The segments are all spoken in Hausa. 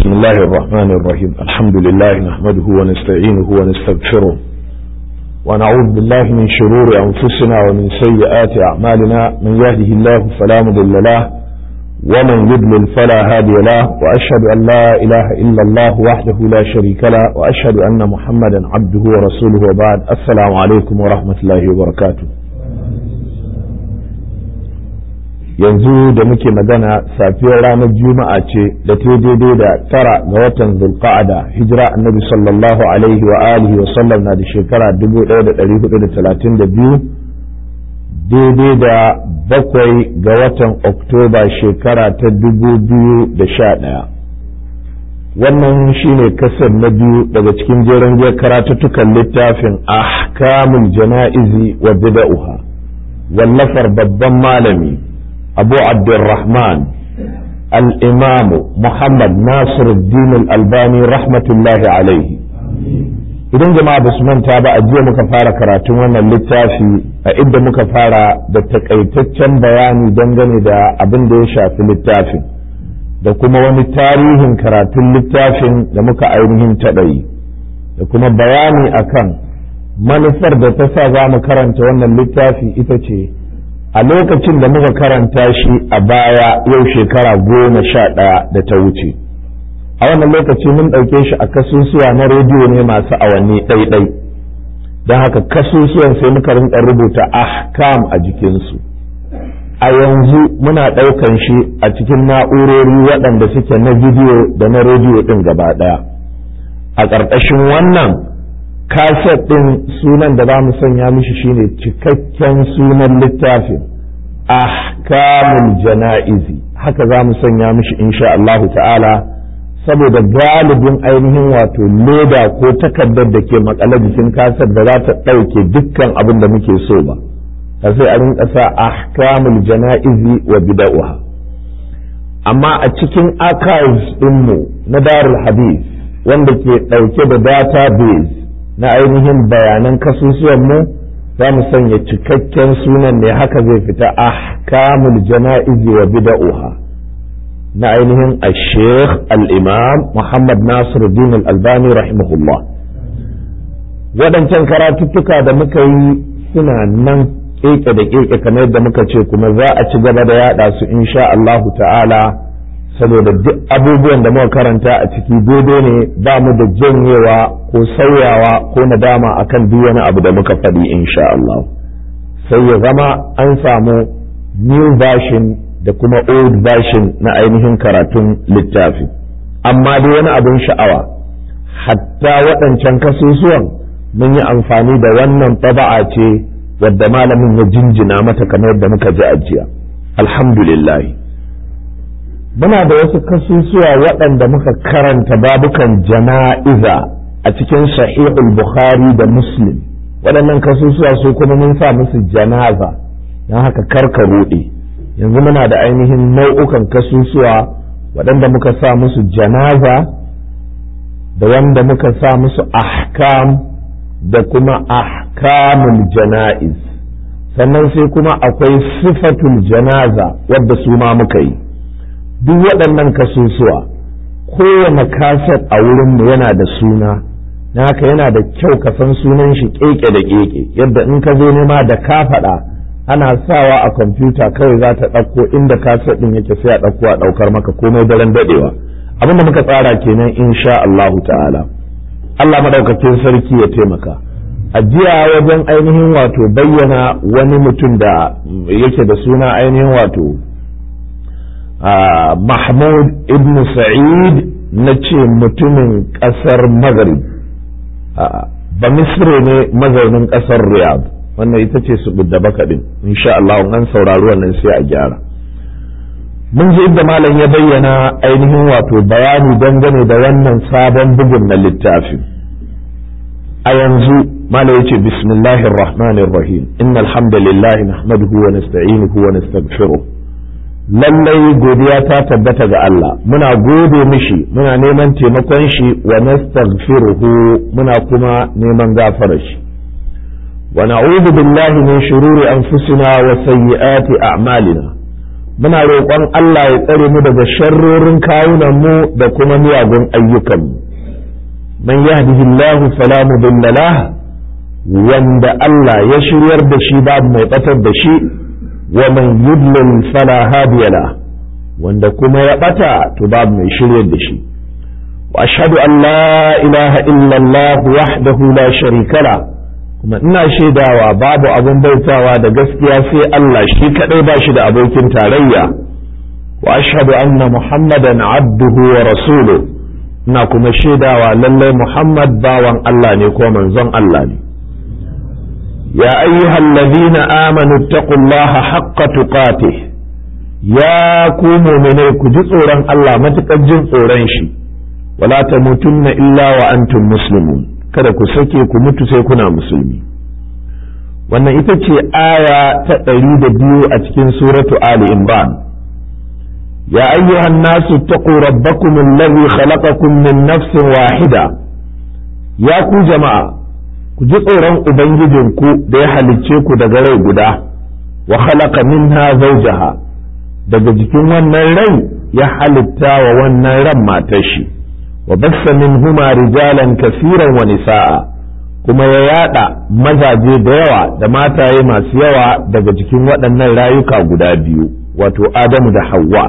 بسم الله الرحمن الرحيم الحمد لله نحمده ونستعينه ونستغفره ونعوذ بالله من شرور أنفسنا ومن سيئات أعمالنا من يهده الله فلا مضل له ومن يضلل فلا هادي له وأشهد أن لا إله إلا الله وحده لا شريك له وأشهد أن محمدا عبده ورسوله وبعد السلام عليكم ورحمة الله وبركاته yanzu da muke magana safiyar ranar juma'a ce da ta daidai da tara ga watan zulqa'ada hijira annabi sallallahu alaihi wa alihi wa sallam na da shekara 1432 daidai da bakwai ga watan oktoba shekara ta 2011 wannan shine kasar na biyu daga cikin jerin karatuttukan littafin ahkamul jana'izi wa bida'uha wallafar babban malami أبو عبد الرحمن الإمام محمد ناصر الدين الألباني رحمة الله عليه idan jama'a ba su manta ba a jiya muka fara karatun wannan littafi a inda muka fara da takaitaccen bayani dangane da abin da ya shafi littafin da kuma wani tarihin karatun littafin da muka ainihin taɗayi da kuma bayani akan manufar da ta sa za mu karanta wannan littafi ita ce a lokacin da muka karanta shi a baya yau shekara goma sha ɗaya da ta wuce a wannan lokaci mun ɗauke shi a kasusuwa na rediyo ne masu awanni ɗaiɗai don haka kasusuwan sai muka rinka rubuta ahkam a jikinsu a yanzu muna ɗaukan shi a cikin na'urori waɗanda suke na bidiyo da na rediyo ɗin gaba ɗaya a ƙarƙashin wannan kaset ɗin sunan da za mu sanya mishi shine cikakken sunan littafin ahkamul jana'izi haka za mu sanya mishi insha Allahu ta'ala saboda galibin ainihin wato leda ko takardar da ke makale jikin kaset da za ta ɗauke dukkan abin da muke so ba sai a rinka sa ahkamul jana'izi wa bida'uha amma a cikin archives ɗinmu na darul hadith wanda ke ɗauke da database na ainihin bayanan kasusuwan mu za mu sanya cikakken sunan ne haka zai fita ahkamul jana'izi wa bida'uha na ainihin al-sheikh al-imam muhammad nasiruddin al-albani rahimahullah waɗancan karatuttuka da muka yi suna nan keke da keke kamar yadda muka ce kuma za a ci gaba da yada su insha Allahu ta'ala saboda duk abubuwan da muka karanta a ciki daidai ne ba mu da janyewa ko sauyawa ko nadama akan duk wani abu da muka faɗi insha Allah sai ya zama an samu new version da kuma old version na ainihin karatun littafi amma dai wani abin sha'awa hatta waɗancan kasusuwan mun yi amfani da wannan taba'a ce wadda malamin ya jinjina mata kamar yadda muka ji ajiya alhamdulillah muna da wasu kasusuwa waɗanda muka karanta babukan jana'iza a cikin sahihul bukhari da muslim waɗannan kasusuwa su kuma mun sa musu janaza don haka karka ruɗe yanzu muna da ainihin nau'ukan kasusuwa waɗanda muka sa musu janaza da wanda muka sa musu ahkam da kuma ahkamul jana'iz sannan sai kuma akwai sifatul janaza wadda su ma muka yi duk waɗannan kasusuwa kowane kaset a wurinmu yana da suna na haka yana da kyau ka san sunan shi keke da keke yadda in ka zo nema da ka faɗa ana sawa a kwamfuta kawai za ta ɗauko inda kaset ɗin yake sai a ɗauko a ɗaukar maka komai daren daɗewa abin da muka tsara kenan insha Allahu ta'ala Allah maɗaukakin sarki ya taimaka a jiya wajen ainihin wato bayyana wani mutum da yake da suna ainihin wato Mahmud ibn Sa'id na ce mutumin ƙasar Maghrib ba Misre ne mazaunin ƙasar Riyadh wannan ita ce su da baka din insha Allah an saurari wannan sai a gyara mun ji inda malam ya bayyana ainihin wato bayani dangane da wannan sabon bugun na littafin a yanzu malam yace bismillahir rahmanir rahim innal hamdalillah nahmaduhu wa nasta'inuhu wa nastaghfiruh lallai godiya ta tabbata ga Allah muna gode mishi muna neman taimakon shi wa nastaghfiruhu muna kuma neman gafarar shi wa na'udhu billahi min shururi anfusina wa sayyiati a'malina muna roƙon Allah ya tsare mu daga sharrorin kawunan mu da kuma miyagun ayyukanmu man yahdihillahu fala mudilla lah wanda Allah ya shiryar da shi babu mai batar da shi wa man yudlil fala hadiya lah wanda kuma ya bata to babu mai shiryar da shi wa ashhadu an la ilaha illa Allah wahdahu la sharika la kuma ina shaidawa babu abin bautawa da gaskiya sai Allah shi kadai ba shi da abokin tarayya wa ashhadu anna muhammadan abduhu wa rasuluhu ina kuma shaidawa lallai muhammad bawan Allah ne ko manzon Allah ne ya ayyuhal ladina amanu taqullaha haqqa tuqatih ya ku mu'minai ku ji tsoron Allah matukar jin tsoron shi wala tamutunna illa wa antum muslimun kada ku sake ku mutu sai kuna musulmi wannan ita ce aya ta ɗari da biyu a cikin suratu Ali Imran ya ayyuhan nasu taqu rabbakum allazi khalaqakum min nafsin wahida ya ku jama'a ku ji tsoron ubangijinku da ya halicce ku daga rai guda wa khalaqa minha zawjaha daga jikin wannan rai ya halitta wa wannan ran matar shi wa bassa minhuma rijalan kasiran wa nisa'a kuma ya yada mazaje da yawa da mataye masu yawa daga jikin waɗannan rayuka guda biyu wato Adamu da Hawwa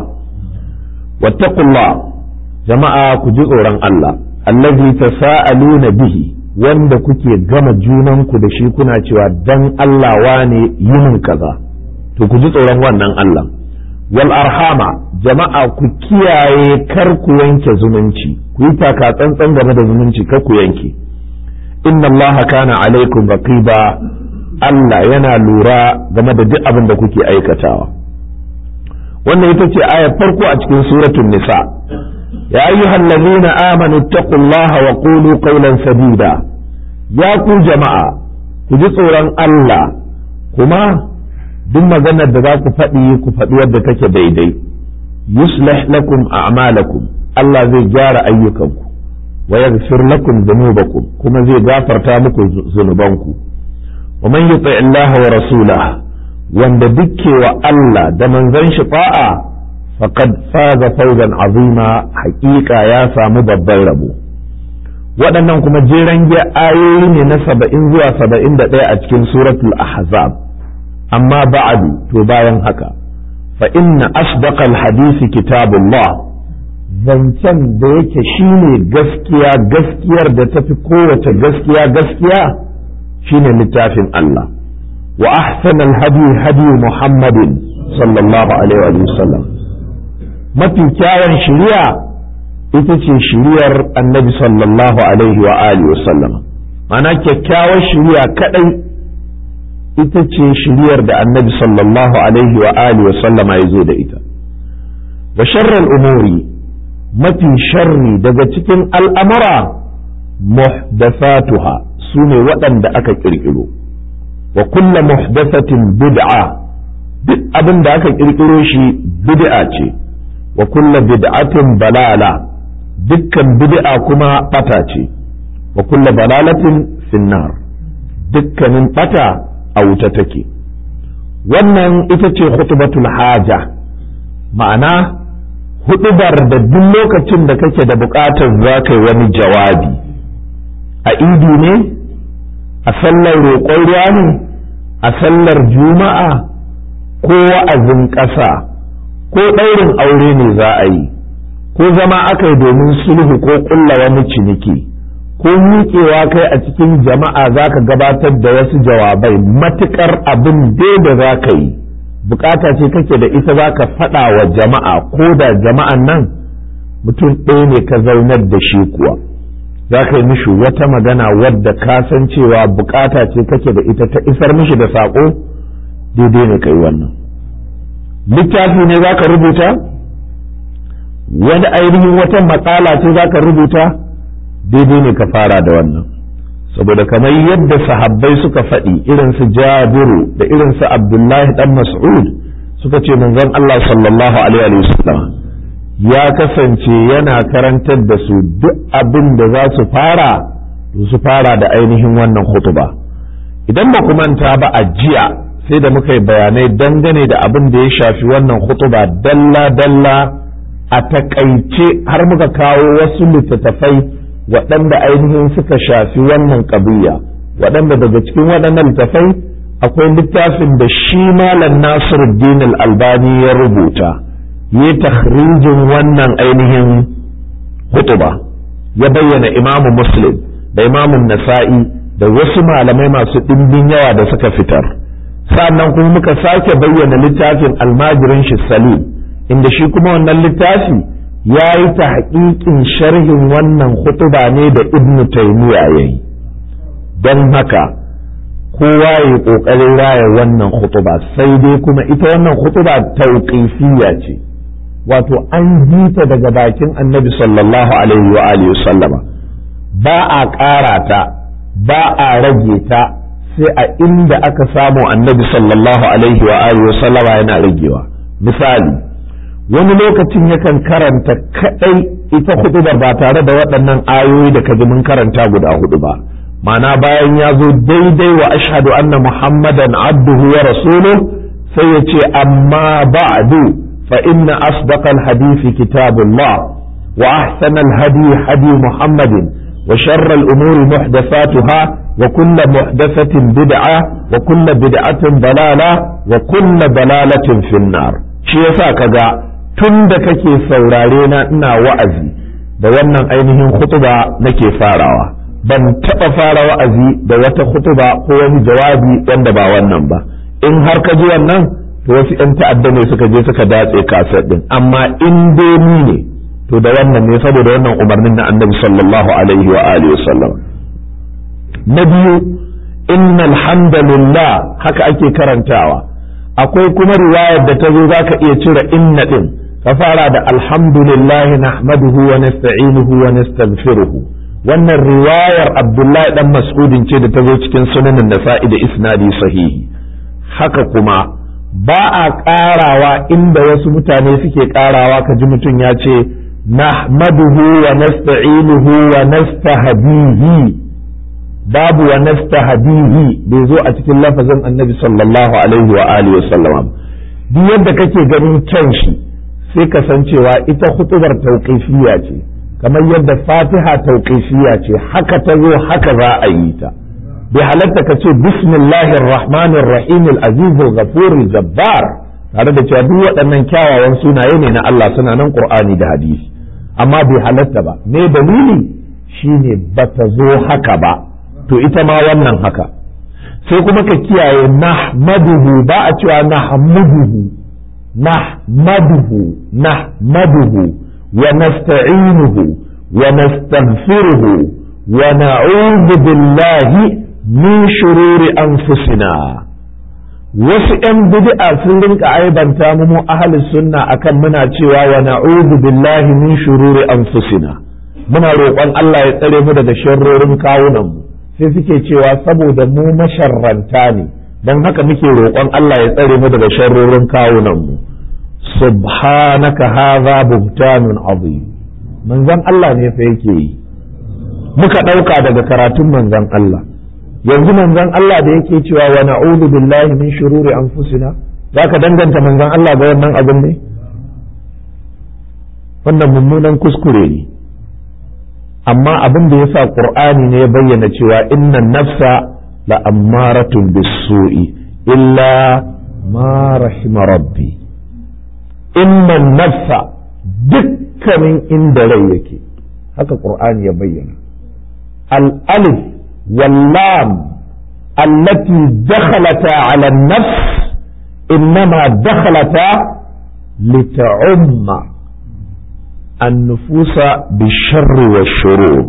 wattaqullah jama'a ku ji tsoron Allah allazi tasaaluna bihi wanda kuke gama junanku da shi kuna cewa dan Allah wane yin kaza to ku ji tsoron wannan Allah wal arhama jama'a ku kiyaye kar ku yanke zumunci ku yi taka tsantsan game da zumunci kar ku yanke inna allaha kana alaikum raqiba Allah yana lura game da duk abin da kuke aikatawa wannan ita ce ayar farko a cikin suratul nisa ya ayyuhal ladina amanu taqullaha wa qulu qawlan sadida ya ku jama'a ku ji tsoron Allah kuma duk maganar da za ku faɗi ku faɗi wadda take daidai yuslih lakum a'malakum Allah zai gyara ayyukanku wa yaghfir lakum dhunubakum kuma zai gafarta muku zunubanku wa man yuti Allah wa rasulahu wanda dukke wa Allah da manzon shi fa'a faqad faza fawzan azima haƙiƙa ya samu babban rabo waɗannan kuma jeren ayoyi ne na saba'in zuwa saba'in da ɗaya a cikin suratul ahzab amma ba'adu to bayan haka fa inna asdaqal hadisi kitabullah zancen da yake shine gaskiya gaskiyar da tafi kowace gaskiya gaskiya shine littafin Allah wa ahsanal hadi hadi muhammadin sallallahu alaihi wa sallam mafi kyawun shari'a ita ce shiriyar annabi sallallahu alaihi wa alihi wa sallam ma'ana kyakkyawar shiriya kadai ita ce shiriyar da annabi sallallahu alaihi wa alihi wa sallama ya zo da ita wa sharral umuri mafi sharri daga cikin al'amura muhdathatuha su ne waɗanda aka ƙirƙiro wa kulla muhdathatin bid'a duk abin da aka ƙirƙiro shi bid'a ce wa kulla bid'atin balala dukkan bid'a kuma ɓata ce wa kulla balalatin finnar dukkanin ɓata a wuta take wannan ita ce khutbatul haja ma'ana hudubar da duk lokacin da kake da buƙatar za ka yi wani jawabi a idi ne a sallar roƙon ruwa ne a sallar juma'a ko wa'azin ƙasa ko ɗaurin aure ne za a yi ko zama aka yi domin sulhu ko ƙulla wani ciniki ko miƙewa kai a cikin jama'a za ka gabatar da wasu jawabai matuƙar abin dai da za ka yi bukata ce kake da ita za ka faɗa wa jama'a ko da jama'an nan mutum ɗaya ne ka zaunar da shi kuwa za ka yi mishi wata magana wadda ka san cewa bukata ce kake da ita ta isar mishi da saƙo daidai ne kai wannan littafi ne za ka rubuta wani ainihin wata matsala ce za ka rubuta daidai ne ka fara da wannan saboda kamar yadda sahabbai suka faɗi irin su jabiru da irin su abdullahi dan mas'ud suka ce manzon Allah sallallahu alaihi wasallam ya kasance yana karantar da su duk abin da za su fara su fara da ainihin wannan hutuba idan ba ku manta ba a jiya sai da muka yi bayanai dangane da abin da ya shafi wannan hutuba dalla-dalla a takaice har muka kawo wasu littattafai waɗanda ainihin suka shafi wannan ƙabiya waɗanda daga cikin waɗannan littattafai akwai littafin da shi malam nasiruddin albani ya rubuta ya takhrijin wannan ainihin hutuba ya bayyana imamu muslim da imamun nasa'i da wasu malamai masu ɗimbin yawa da suka fitar sannan kuma muka sake bayyana littafin almajirin shi salim inda shi kuma wannan littafi ya yi ta haƙiƙin sharhin wannan hutuba ne da ibnu taymiya ya yi don haka kowa ya yi ƙoƙarin raya wannan hutuba sai dai kuma ita wannan hutuba tauƙifiyya ce wato an ji ta daga bakin annabi sallallahu alaihi wa alihi sallama ba a ƙara ta ba a rage ta sai a inda aka samu annabi sallallahu alaihi wa alihi sallama yana ragewa misali wani lokacin yakan karanta kadai ita hudubar ba tare da waɗannan ayoyi da kaji mun karanta guda hudu ba ma'ana bayan ya zo daidai wa ashhadu anna muhammadan abduhu wa rasuluhu sai ya ce amma ba'du fa inna asdaqal hadisi kitabullah wa ahsanal hadi hadi muhammadin wa sharral umuri muhdathatuha wa kullu muhdathatin bid'a wa kullu bid'atin dalala wa kullu dalalatin finnar shi yasa kaga tun da kake saurare na ina wa'azi da wannan ainihin khutuba nake farawa ban taɓa fara wa'azi da wata khutuba ko wani jawabi wanda ba wannan ba in har ka ji wannan to wasu 'yan ta'adda ne suka je suka datse kasar din amma in dai ni ne to da wannan ne saboda wannan umarnin na annabi sallallahu alaihi wa alihi wasallam na biyu innal hamdalillah haka ake karantawa akwai kuma riwayar da ta zo zaka iya cire inna din ka fara da alhamdulillah nahmaduhu wa nasta'inuhu wa nastaghfiruhu wannan riwayar abdullahi dan mas'udin ce da ta zo cikin sunanin nasa'i da isnadi sahihi haka kuma ba a ƙarawa inda wasu mutane suke ƙarawa ka ji mutum ya ce nahmaduhu wa nasta'inuhu wa nastahdihi babu wa nastahdihi bai zo a cikin lafazin annabi sallallahu alaihi wa alihi wasallam duk yadda kake ganin kyan shi sai ka san cewa ita hutubar tauqifiyya ce kamar yadda fatiha tauqifiyya ce haka ta zo haka za a yi ta bai halatta ka ce bismillahir rahmanir rahim al-aziz al-ghafur al-jabbar tare da cewa duk waɗannan kyawawan sunaye ne na Allah suna nan Qur'ani da hadisi amma bai halatta ba me dalili shine bata zo haka ba to ita ma wannan haka sai kuma ka kiyaye nahmaduhu ba a cewa nahmaduhu nahmaduhu nahmaduhu wa nasta'inuhu wa nastaghfiruhu wa na'udhu billahi min shururi anfusina wasu ‘yan bid'a sun rinka aibanta mu mu ahli sunna akan muna cewa wa na'udhu billahi min shururi anfusina muna roƙon Allah ya tsare mu daga sharrorin kawunan mu sai suke cewa saboda mu masharranta ne don haka muke roƙon Allah ya tsare mu daga sharrorin kawunan mu subhanaka hadha buhtanun azim manzon Allah ne fa yake yi muka ɗauka daga karatun manzon Allah yanzu manzon Allah da yake cewa wa na'udhu billahi min shururi anfusina zaka danganta manzon Allah ga wannan abin ne wannan mummunan kuskure ne amma abin da yasa qur'ani ne ya bayyana cewa inna nafsa la ammaratun bisu'i illa ma rahima rabbi inna nafsa dukkanin inda rai yake haka qur'ani ya bayyana al-alif wal-lam allati dakhalata 'ala an-nafs innama dakhalata lita'umma النفوس بالشر والشرور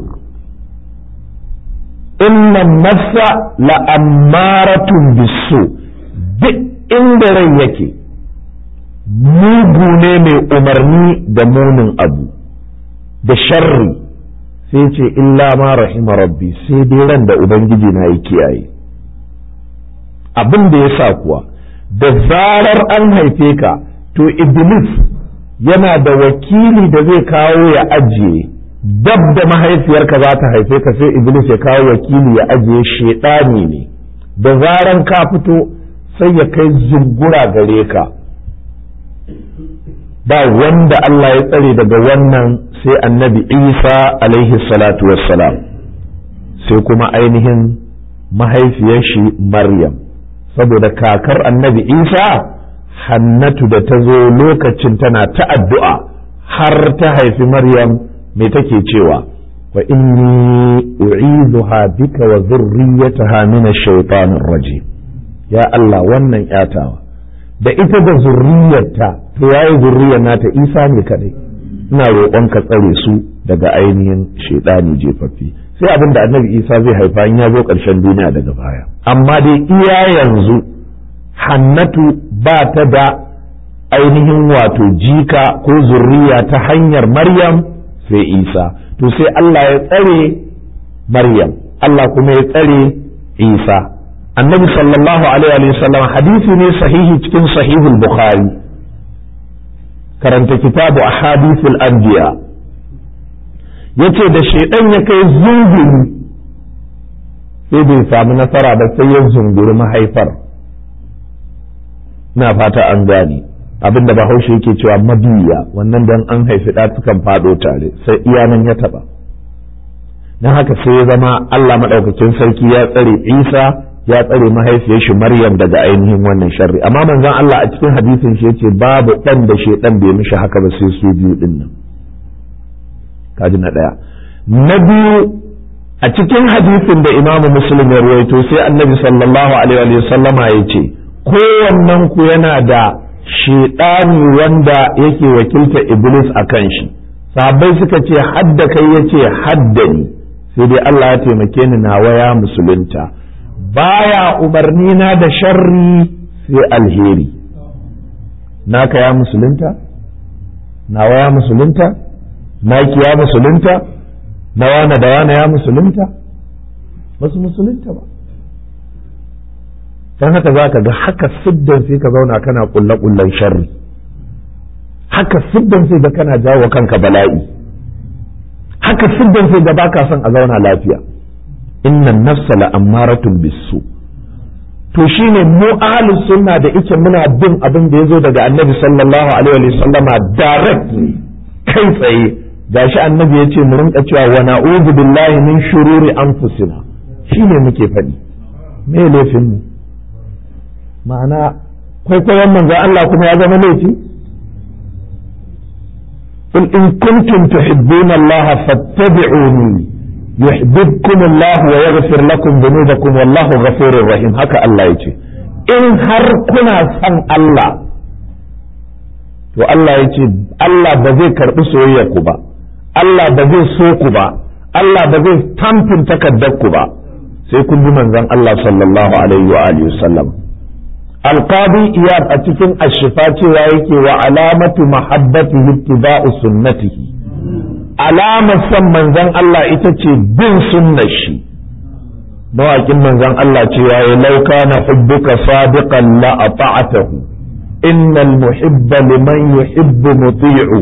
إن النفس لأمارة بالسوء duk inda rai yake mugu ne mai umarni da munin abu da sharri sai ce illa ma rahima rabbi sai dai ran da ubangiji na yi kiyaye abin da ya sa kuwa da zarar an haife ka to iblis yana da wakili da zai kawo ya ajiye dab da mahaifiyarka za ta haife ka sai iblis ya kawo wakili ya ajiye shaidani ne da zaran ka fito sai ya kai zungura gare ka ba wanda Allah ya tsare daga wannan sai annabi isa alaihi salatu wassalam sai kuma ainihin mahaifiyar shi maryam saboda kakar annabi isa hannatu da ta zo lokacin tana ta addu'a har ta haifi maryam mai take cewa wa inni u'idhuha bika wa zurriyataha min ash-shaytanir rajim ya Allah wannan yatawa da ita da zurriyarta to yayi zurriyar nata Isa ne kadai ina roƙon ka tsare su daga ainihin shaidani jefaffi sai abin da annabi Isa zai haifa in ya zo ƙarshen duniya daga baya amma dai iya yanzu hannatu ba ta da ainihin wato jika ko zurriya ta hanyar Maryam sai Isa to sai Allah ya tsare Maryam Allah kuma ya tsare Isa annabi sallallahu alaihi wasallam hadisi ne sahihi cikin sahihul bukhari karanta kitabu ahadithul anbiya yace da shaidan ya kai zunguri sai bai samu nasara ba sai ya zunguri mahaifar na fata an gane abinda bahaushe yake cewa mabiya wannan dan an haifi ɗa sukan faɗo tare sai iyanan ya taɓa don haka sai ya zama Allah maɗaukakin sarki ya tsare Isa ya tsare mahaifiyar shi Maryam daga ainihin wannan sharri amma manzon Allah a cikin hadisin shi yace babu dan da shedan bai mishi haka ba sai su biyu din nan kaji na daya na biyu a cikin hadisin da Imam Muslim ya ruwaito sai Annabi sallallahu alaihi wa sallama yace kowannen ku yana da shedani wanda yake wakilta Iblis a kan shi sahabbai suka ce hadda kai yace haddani sai dai Allah ya taimake ni nawa ya musulunta baya umarni na da sharri sai alheri naka ya musulunta nawa ya musulunta naki ya musulunta na wane da wane ya musulunta ba su musulunta ba don haka za ka ga haka siddan sai ka zauna kana kulle-kullen sharri haka siddan sai ga kana jawo kanka bala'i haka siddan sai ga baka son a zauna lafiya innan nafsa la'ammaratun bisu to shine mu ahlus sunna da ike muna bin abin da yazo daga annabi sallallahu alaihi wa sallama direct kai tsaye gashi annabi yace mu rinka cewa wa na'udhu billahi min shururi anfusina shine muke faɗi me laifin mu ma'ana kwaikwayon manzo Allah kuma ya zama laifi قل إن كنتم تحبون الله فاتبعوني يحببكم الله ويغفر لكم ذنوبكم والله غفور رحيم هكا الله يجي in har kuna san Allah to Allah ya ce Allah ba zai karɓi soyayyar ku ba Allah ba zai so ku ba Allah ba zai tamfin takardar ku ba sai kun bi manzon Allah sallallahu alaihi wa alihi wasallam alqadi iyad a cikin ashifa cewa yake wa alamatu mahabbatihi ittiba'u sunnatihi alamar son manzon Allah ita ce bin sunnar shi mawaƙin manzon Allah cewa ya lauka na hubbuka sadiqan la ata'atahu innal muhibba liman yuhibbu muti'u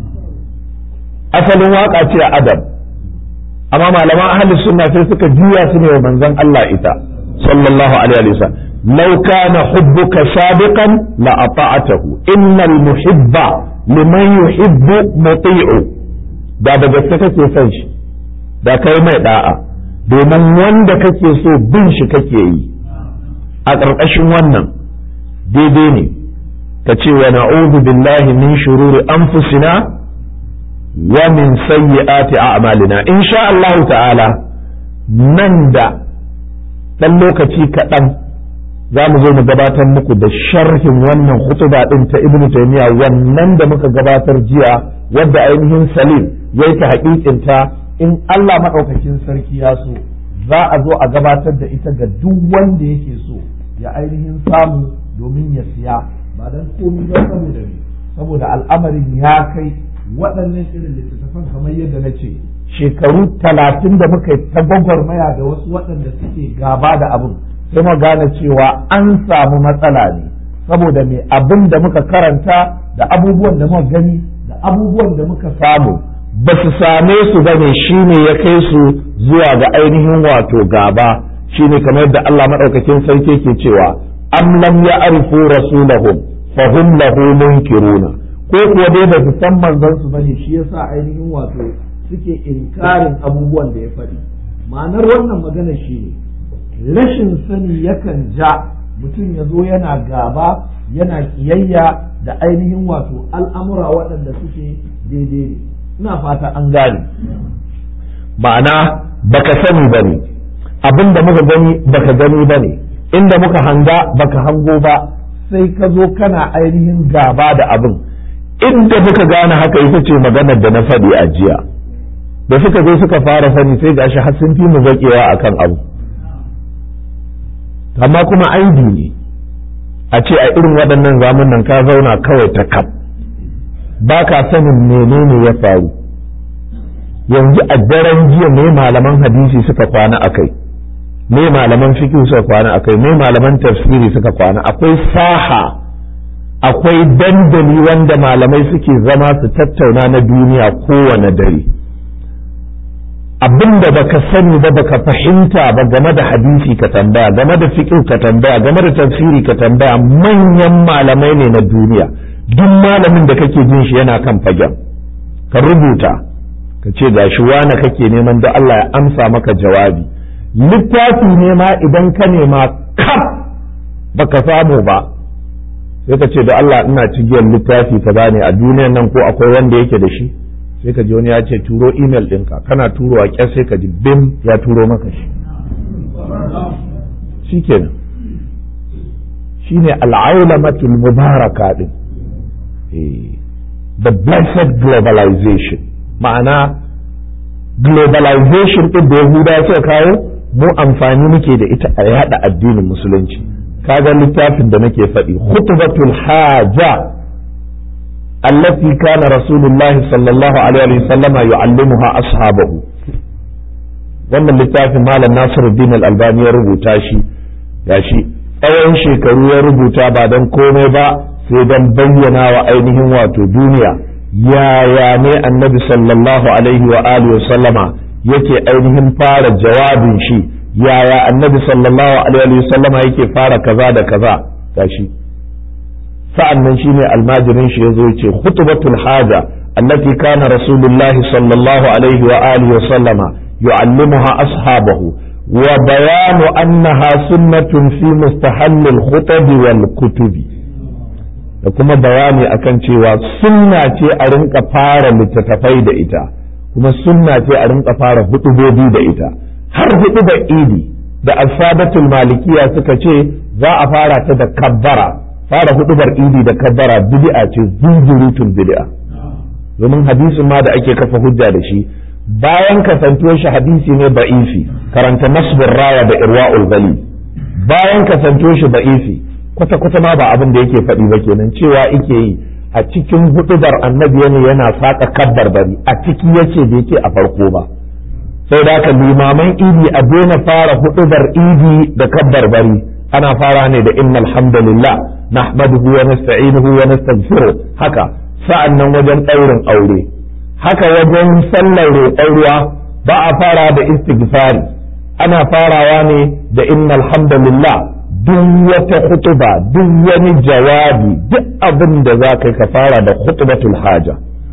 asalin waka ce a adab amma malaman ahli sunna sai suka juya su ne wa manzon Allah ita sallallahu alaihi wa sallam law kana hubbuka sadiqan la ata'atahu innal muhibba liman yuhibbu muti'u da da gaske kake son shi da kai mai da'a domin wanda kake so bin shi kake yi a ƙarƙashin wannan daidai ne ka ce wa na'udhu billahi min shururi anfusina wa min sayyiati a'malina insha Allah ta'ala nan da ɗan lokaci kaɗan za mu zo mu gabatar muku da sharhin wannan hutuba ɗin ta ibnu taymiya wannan da muka gabatar jiya wadda ainihin salim yayi ta haƙiƙinta in Allah maɗaukakin sarki ya so za a zo a gabatar da ita ga duk wanda yake so ya ainihin samu domin ya siya ba don komi ba saboda ne saboda al'amarin ya kai waɗannan irin littattafan kamar yadda na ce shekaru talatin da muka yi ta gwagwarmaya da wasu waɗanda suke gaba da abin sai mu gane cewa an samu matsala ne saboda me abin da muka karanta da abubuwan da muka gani da abubuwan da muka samu ba su same su ba ne shi ne ya kai su zuwa ga ainihin wato gaba shi ne kamar yadda Allah maɗaukakin sarki ke cewa am lam ya'rifu rasulahum fa hum lahu munkiruna ko kuwa dai ba su san manzon su bane shi yasa ainihin wato suke inkarin abubuwan da ya faɗi ma'anar wannan magana shine rashin sani yakan ja mutum ya zo yana gaba yana kiyayya da ainihin wato al'amura waɗanda suke daidai ne ina fata an gane ma'ana baka sani ba ne abin da muka gani baka gani ba ne inda muka hanga baka hango ba sai ka zo kana ainihin gaba da abin inda muka gane haka ita ce maganar da na faɗi a jiya da suka zo suka fara sani sai gashi har sun fi mu zaƙewa akan abu amma kuma aibi ne a ce a irin waɗannan zamanin ka zauna kawai ta kaf ba ka sanin menene ya faru yanzu a daren jiya me malaman hadisi suka kwana a kai me malaman fiqh suka kwana a kai me malaman tafsiri suka kwana akwai saha akwai dandali wanda malamai suke zama su tattauna na duniya kowane dare abin da baka sani ba baka fahimta ba game da hadisi ka tambaya game da fiqh ka tambaya game da tafsiri ka tambaya manyan malamai ne na duniya duk malamin da kake jin shi yana kan fagen ka rubuta ka ce gashi wane kake neman da Allah ya amsa maka jawabi littafi ne ma idan ka nema kaf baka samu ba sai ka ce da Allah ina cigiyar littafi ka bane a duniyan nan ko akwai wanda yake da shi sai ka ji wani ya ce turo email ɗinka kana turo a ƙyar sai ka ji bim ya turo maka shi shi kenan shi ne al'aulamatul mubaraka ɗin the blessed globalization ma'ana globalization ɗin da yahuda suka kawo mu amfani muke da ita a yada addinin musulunci kaga littafin da nake faɗi khutbatul haja التي كان رسول الله صلى الله عليه وسلم يعلمها أصحابه wannan littafin malam Nasiruddin Al-Albani ya rubuta shi gashi tsawon shekaru ya rubuta ba don komai ba sai don bayyana wa ainihin wato duniya yaya ne annabi sallallahu alaihi wa alihi wa sallama yake ainihin fara jawabin shi yaya annabi sallallahu alaihi wa sallama yake fara kaza da kaza gashi sa'an nan shine almajirin shi yazo yace khutbatul haja allati kana rasulullahi sallallahu alaihi wa alihi wa sallama yu'allimuha ashabahu wa bayanu annaha sunnatun fi mustahallil khutabi wal kutubi da kuma bayani akan cewa sunna ce a rinka fara littattafai da ita kuma sunna ce a rinka fara hutubobi da ita har hutuba idi da alfadatul malikiya suka ce za a fara ta da kabbara fara hudubar idi da kabbara bid'a ce zunzurutun bid'a domin hadisin ma da ake kafa hujja da shi bayan kasantuwar shi hadisi ne ba'ifi karanta nasbur raya da irwa'ul ghali bayan kasantuwar shi ba'ifi kwata kwata ma ba abin da yake faɗi ba kenan cewa yake yi a cikin hudubar annabi ne yana saka kabbar bari a ciki yace da yake a farko ba sai da haka limaman idi a daina fara hudubar idi da kabbar bari ana fara ne da innal hamdalillah nahmaduhu wa nasta'inuhu wa nastaghfiruh haka sa'annan wajen ɗaurin aure haka wajen sallar roƙon ruwa ba a fara da istighfari ana farawa ne da innal hamdalillah duk wata khutuba duk wani jawabi duk abin da za ka ka fara da khutbatul haja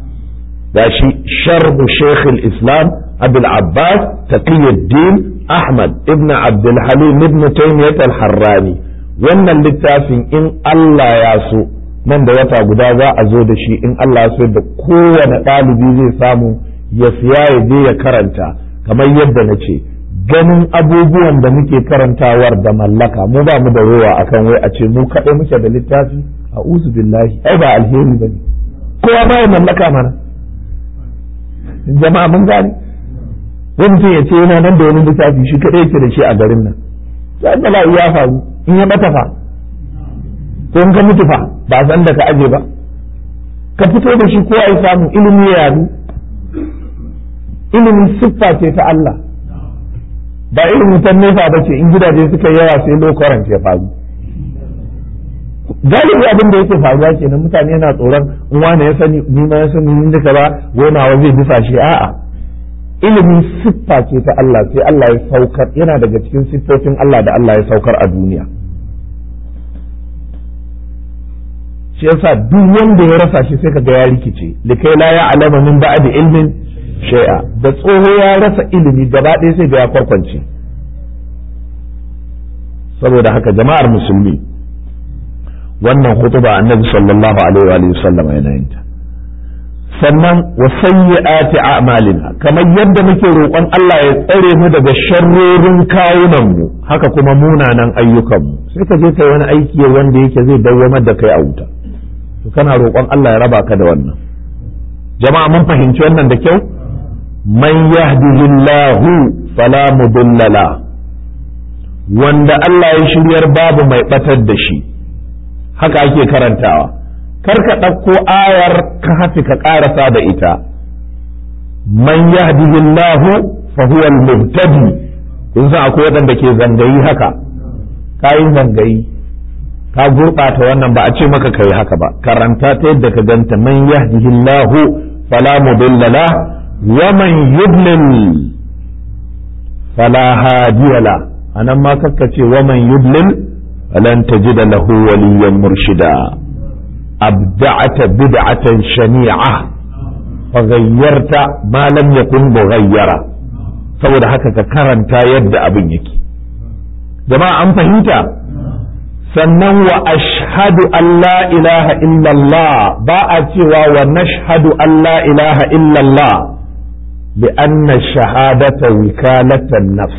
gashi sharhu shaykh islam abul abbas taqiyuddin ahmad ibn abdul halim ibn taymiyyah al-harrani wannan littafin in Allah ya so nan da wata guda za a zo da shi in Allah ya so da kowane ɗalibi zai samu ya siya ya je ya karanta kamar yadda na ce ganin abubuwan da muke karantawar da mallaka mu ba mu da rowa akan wai a ce mu kaɗai muke da littafi a uzu billahi ai ba alheri ba ne kowa ba ya mallaka mana jama'a mun gane wani mutum ya ce yana nan da wani littafi shi kaɗai yake da shi a garin nan sai bala'i ya faru in ya bata fa ko in ka mutu fa ba san da ka aje ba ka fito da shi ko ai samu ilimi ya yadu ilimi siffa ce ta Allah ba irin wutan nefa ba ce in gidaje suka yawa sai lokaran ya faru galibi abin da yake faruwa kenan mutane yana tsoron in wani ya sani ni ma ya sani ni duka ba gonawa zai bisa shi a'a ilimin siffa ce ta Allah sai Allah ya saukar yana daga cikin siffofin Allah da Allah ya saukar a duniya shi yasa duk wanda ya rasa shi sai kaga ya rikice likai la ya'lamu min ba'di ilmin shay'a da tsoho ya rasa ilimi gaba ɗaya sai ga ya kwarkwance saboda haka jama'ar musulmi wannan hutuba annabi sallallahu alaihi wa sallam yana yin ta sannan wa sayyi'ati a'malina kamar yadda muke roƙon Allah ya tsare mu daga sharrorin kawunan mu haka kuma munanan ayyukan mu sai ka je kai wani aiki wanda yake zai dawwamar da kai a wuta to kana roƙon Allah ya raba ka da wannan jama'a mun fahimci wannan da kyau man yahdihillahu fala mudilla la wanda Allah ya shiryar babu mai batar da shi haka ake karantawa kar ka ɗauko ayar ka hafi ka ƙarasa da ita man yahdihillahu fa huwa al-muhtadi kun san akwai waɗanda ke zangayi haka kayin zangayi ka gurɓata wannan ba a ce maka kai haka ba karanta ta yadda ka ganta man yahdihillahu fala mudilla la wa man yudlil fala hadiya la anan ma kakka ce wa man yudlil falan tajida lahu waliyan murshida أبدعت بدعة شنيعة فغيرت ما لم يكن مغيرا saboda haka ka karanta yadda abin yake jama'a an fahimta sannan wa ashhadu an la ilaha illallah ba a cewa wa nashhadu an la ilaha illallah bi anna shahadata wikalatan nafs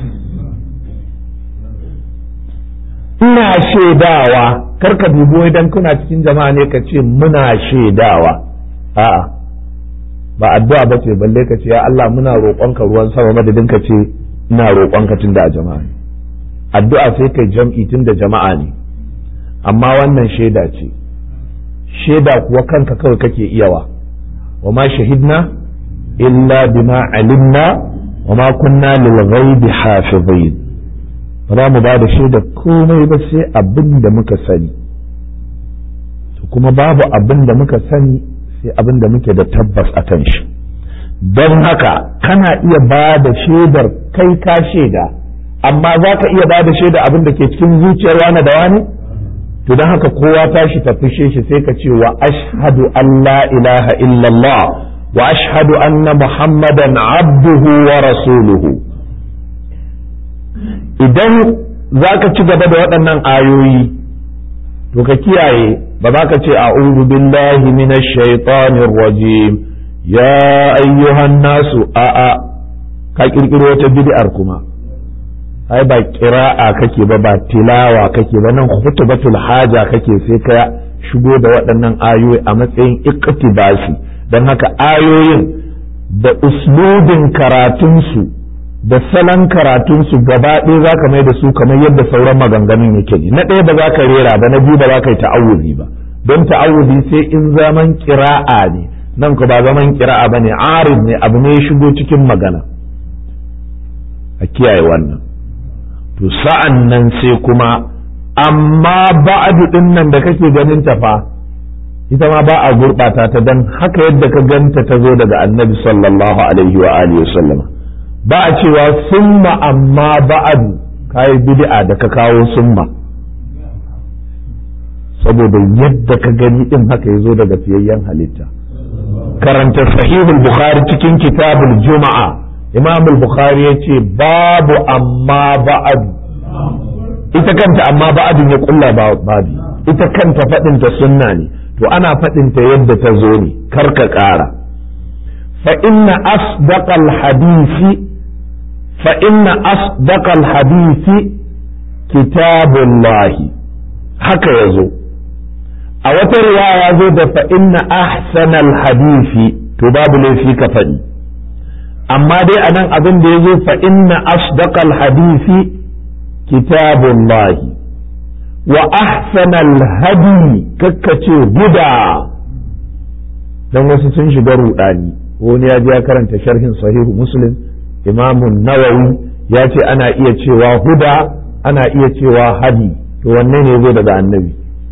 ina shaidawa karka dubo idan kuna cikin jama'a ne ka ce muna shaidawa a'a ba addu'a ba ce balle ka ce ya Allah muna roƙonka ruwan sama madadin ka ce ina roƙonka tunda a jama'a ne addu'a sai kai jam'i tunda jama'a ne amma wannan shaida ce shaida kuwa kanka kawai kake iyawa wa ma shahidna illa bima alimna wa ma kunna lil ghaibi hafizin ba za mu ba da shaida komai ba sai abin da muka sani to kuma babu abin da muka sani sai abin da muke da tabbas a kan shi don haka kana iya ba da shaidar kai ka shaida amma za ka iya ba da shaida abin da ke cikin zuciyar wani da wani to don haka kowa tashi ta fishe shi sai ka ce wa ashhadu an la ilaha illallah wa ashhadu anna muhammadan abduhu wa rasuluhu idan za ka ci gaba da waɗannan ayoyi to ka kiyaye ba za ka ce a'udhu billahi minash shaitanir rajim ya ayyuhan nasu a'a ka kirkiro wata bid'ar kuma ai ba kira'a kake ba ba tilawa kake ba nan khutbatul haja kake sai ka shigo da waɗannan ayoyi a matsayin iqtibasi don haka ayoyin da uslubin karatunsu da salon karatunsu gaba ɗaya za ka mai da su kamar yadda sauran maganganun yake ne na ɗaya ba za ka rera ba na biyu ba za ka yi ta'awuzi ba don ta'awuzi sai in zaman kira'a ne nan ku ba zaman kira'a ba ne arid ne abu ne ya shigo cikin magana a kiyaye wannan to sa'an nan sai kuma amma ba'adu ɗin nan da kake ganin ta fa ita ma ba a gurɓata ta don haka yadda ka ganta ta zo daga annabi sallallahu alaihi wa alihi wa sallama ba a cewa summa amma ba'adu kayi bid'a da ka kawo summa saboda yadda ka gani din haka ya zo daga fiyayyen halitta karanta sahihul bukhari cikin kitabul juma'a imam bukhari ya ce babu amma ba'adu ita kanta amma ba'adun ya kulla babi ita kanta faɗinta sunna ne to ana faɗinta yadda ta zo ne kar ka ƙara fa inna asdaqal hadisi فإن أصدق الحديث كتاب الله haka ya zo a wata riwaya zo da fa inna ahsanal hadisi to babu laifi ka faɗi amma dai a nan abin da ya zo fa inna asdaqal hadisi kitabullahi wa ahsanal hadi kakkace guda dan wasu sun shiga rudani wani ya je ya karanta sharhin sahihu muslim imamun nawawi ya ce ana iya cewa huda ana iya cewa hadi to wanne ne zo daga annabi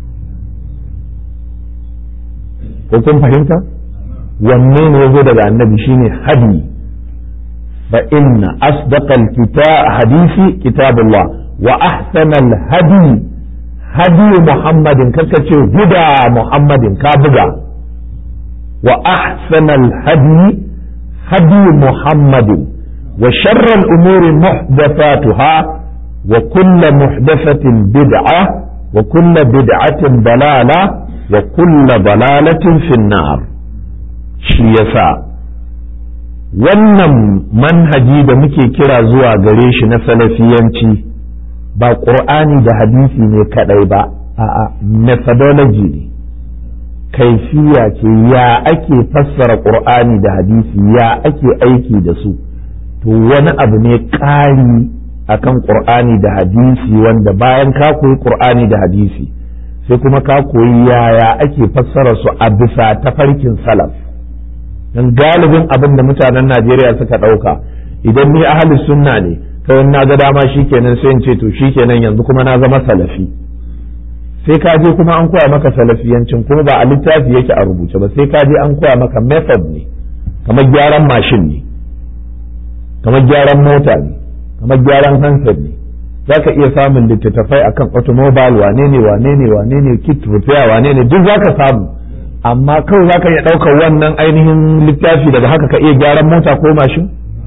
ko kun fahimta wanne ne zo daga annabi shine hadi fa inna asdaqal kitab hadisi kitabullah wa ahsanal hadi hadi muhammadin kaka ce huda muhammadin ka buga wa ahsanal hadi hadi muhammadin wa sharral umuri muhdathatuha wa kullu muhdathatin bid'a wa kullu bid'atin dalala wa kullu dalalatin fin nar shi yasa wannan manhaji da muke kira zuwa gare shi na salafiyanci ba ƙur'ani da hadisi ne kaɗai ba a'a methodology ne kaifiya ce ya ake fassara ƙur'ani da hadisi ya ake aiki da su to wani abu ne ƙari akan ƙur'ani da hadisi wanda bayan ka koyi ƙur'ani da hadisi sai kuma ka koyi yaya ake fassara su a bisa tafarkin salaf dan galibin abin da mutanen Najeriya suka ɗauka idan ni ahli sunna ne kawai na ga dama shikenan sai in ce to shikenan yanzu kuma na zama salafi sai ka je kuma an koya maka salafiyancin kuma ba a littafi yake a rubuce ba sai ka je an koya maka method ne kamar gyaran mashin ne kamar gyaran mota ne kamar gyaran handset ne za ka iya samun littattafai akan automobile wane ne wane ne wane ne kit repair wane ne duk za ka samu amma kawai za ka iya ɗaukar wannan ainihin littafi daga haka ka iya gyaran mota ko mashin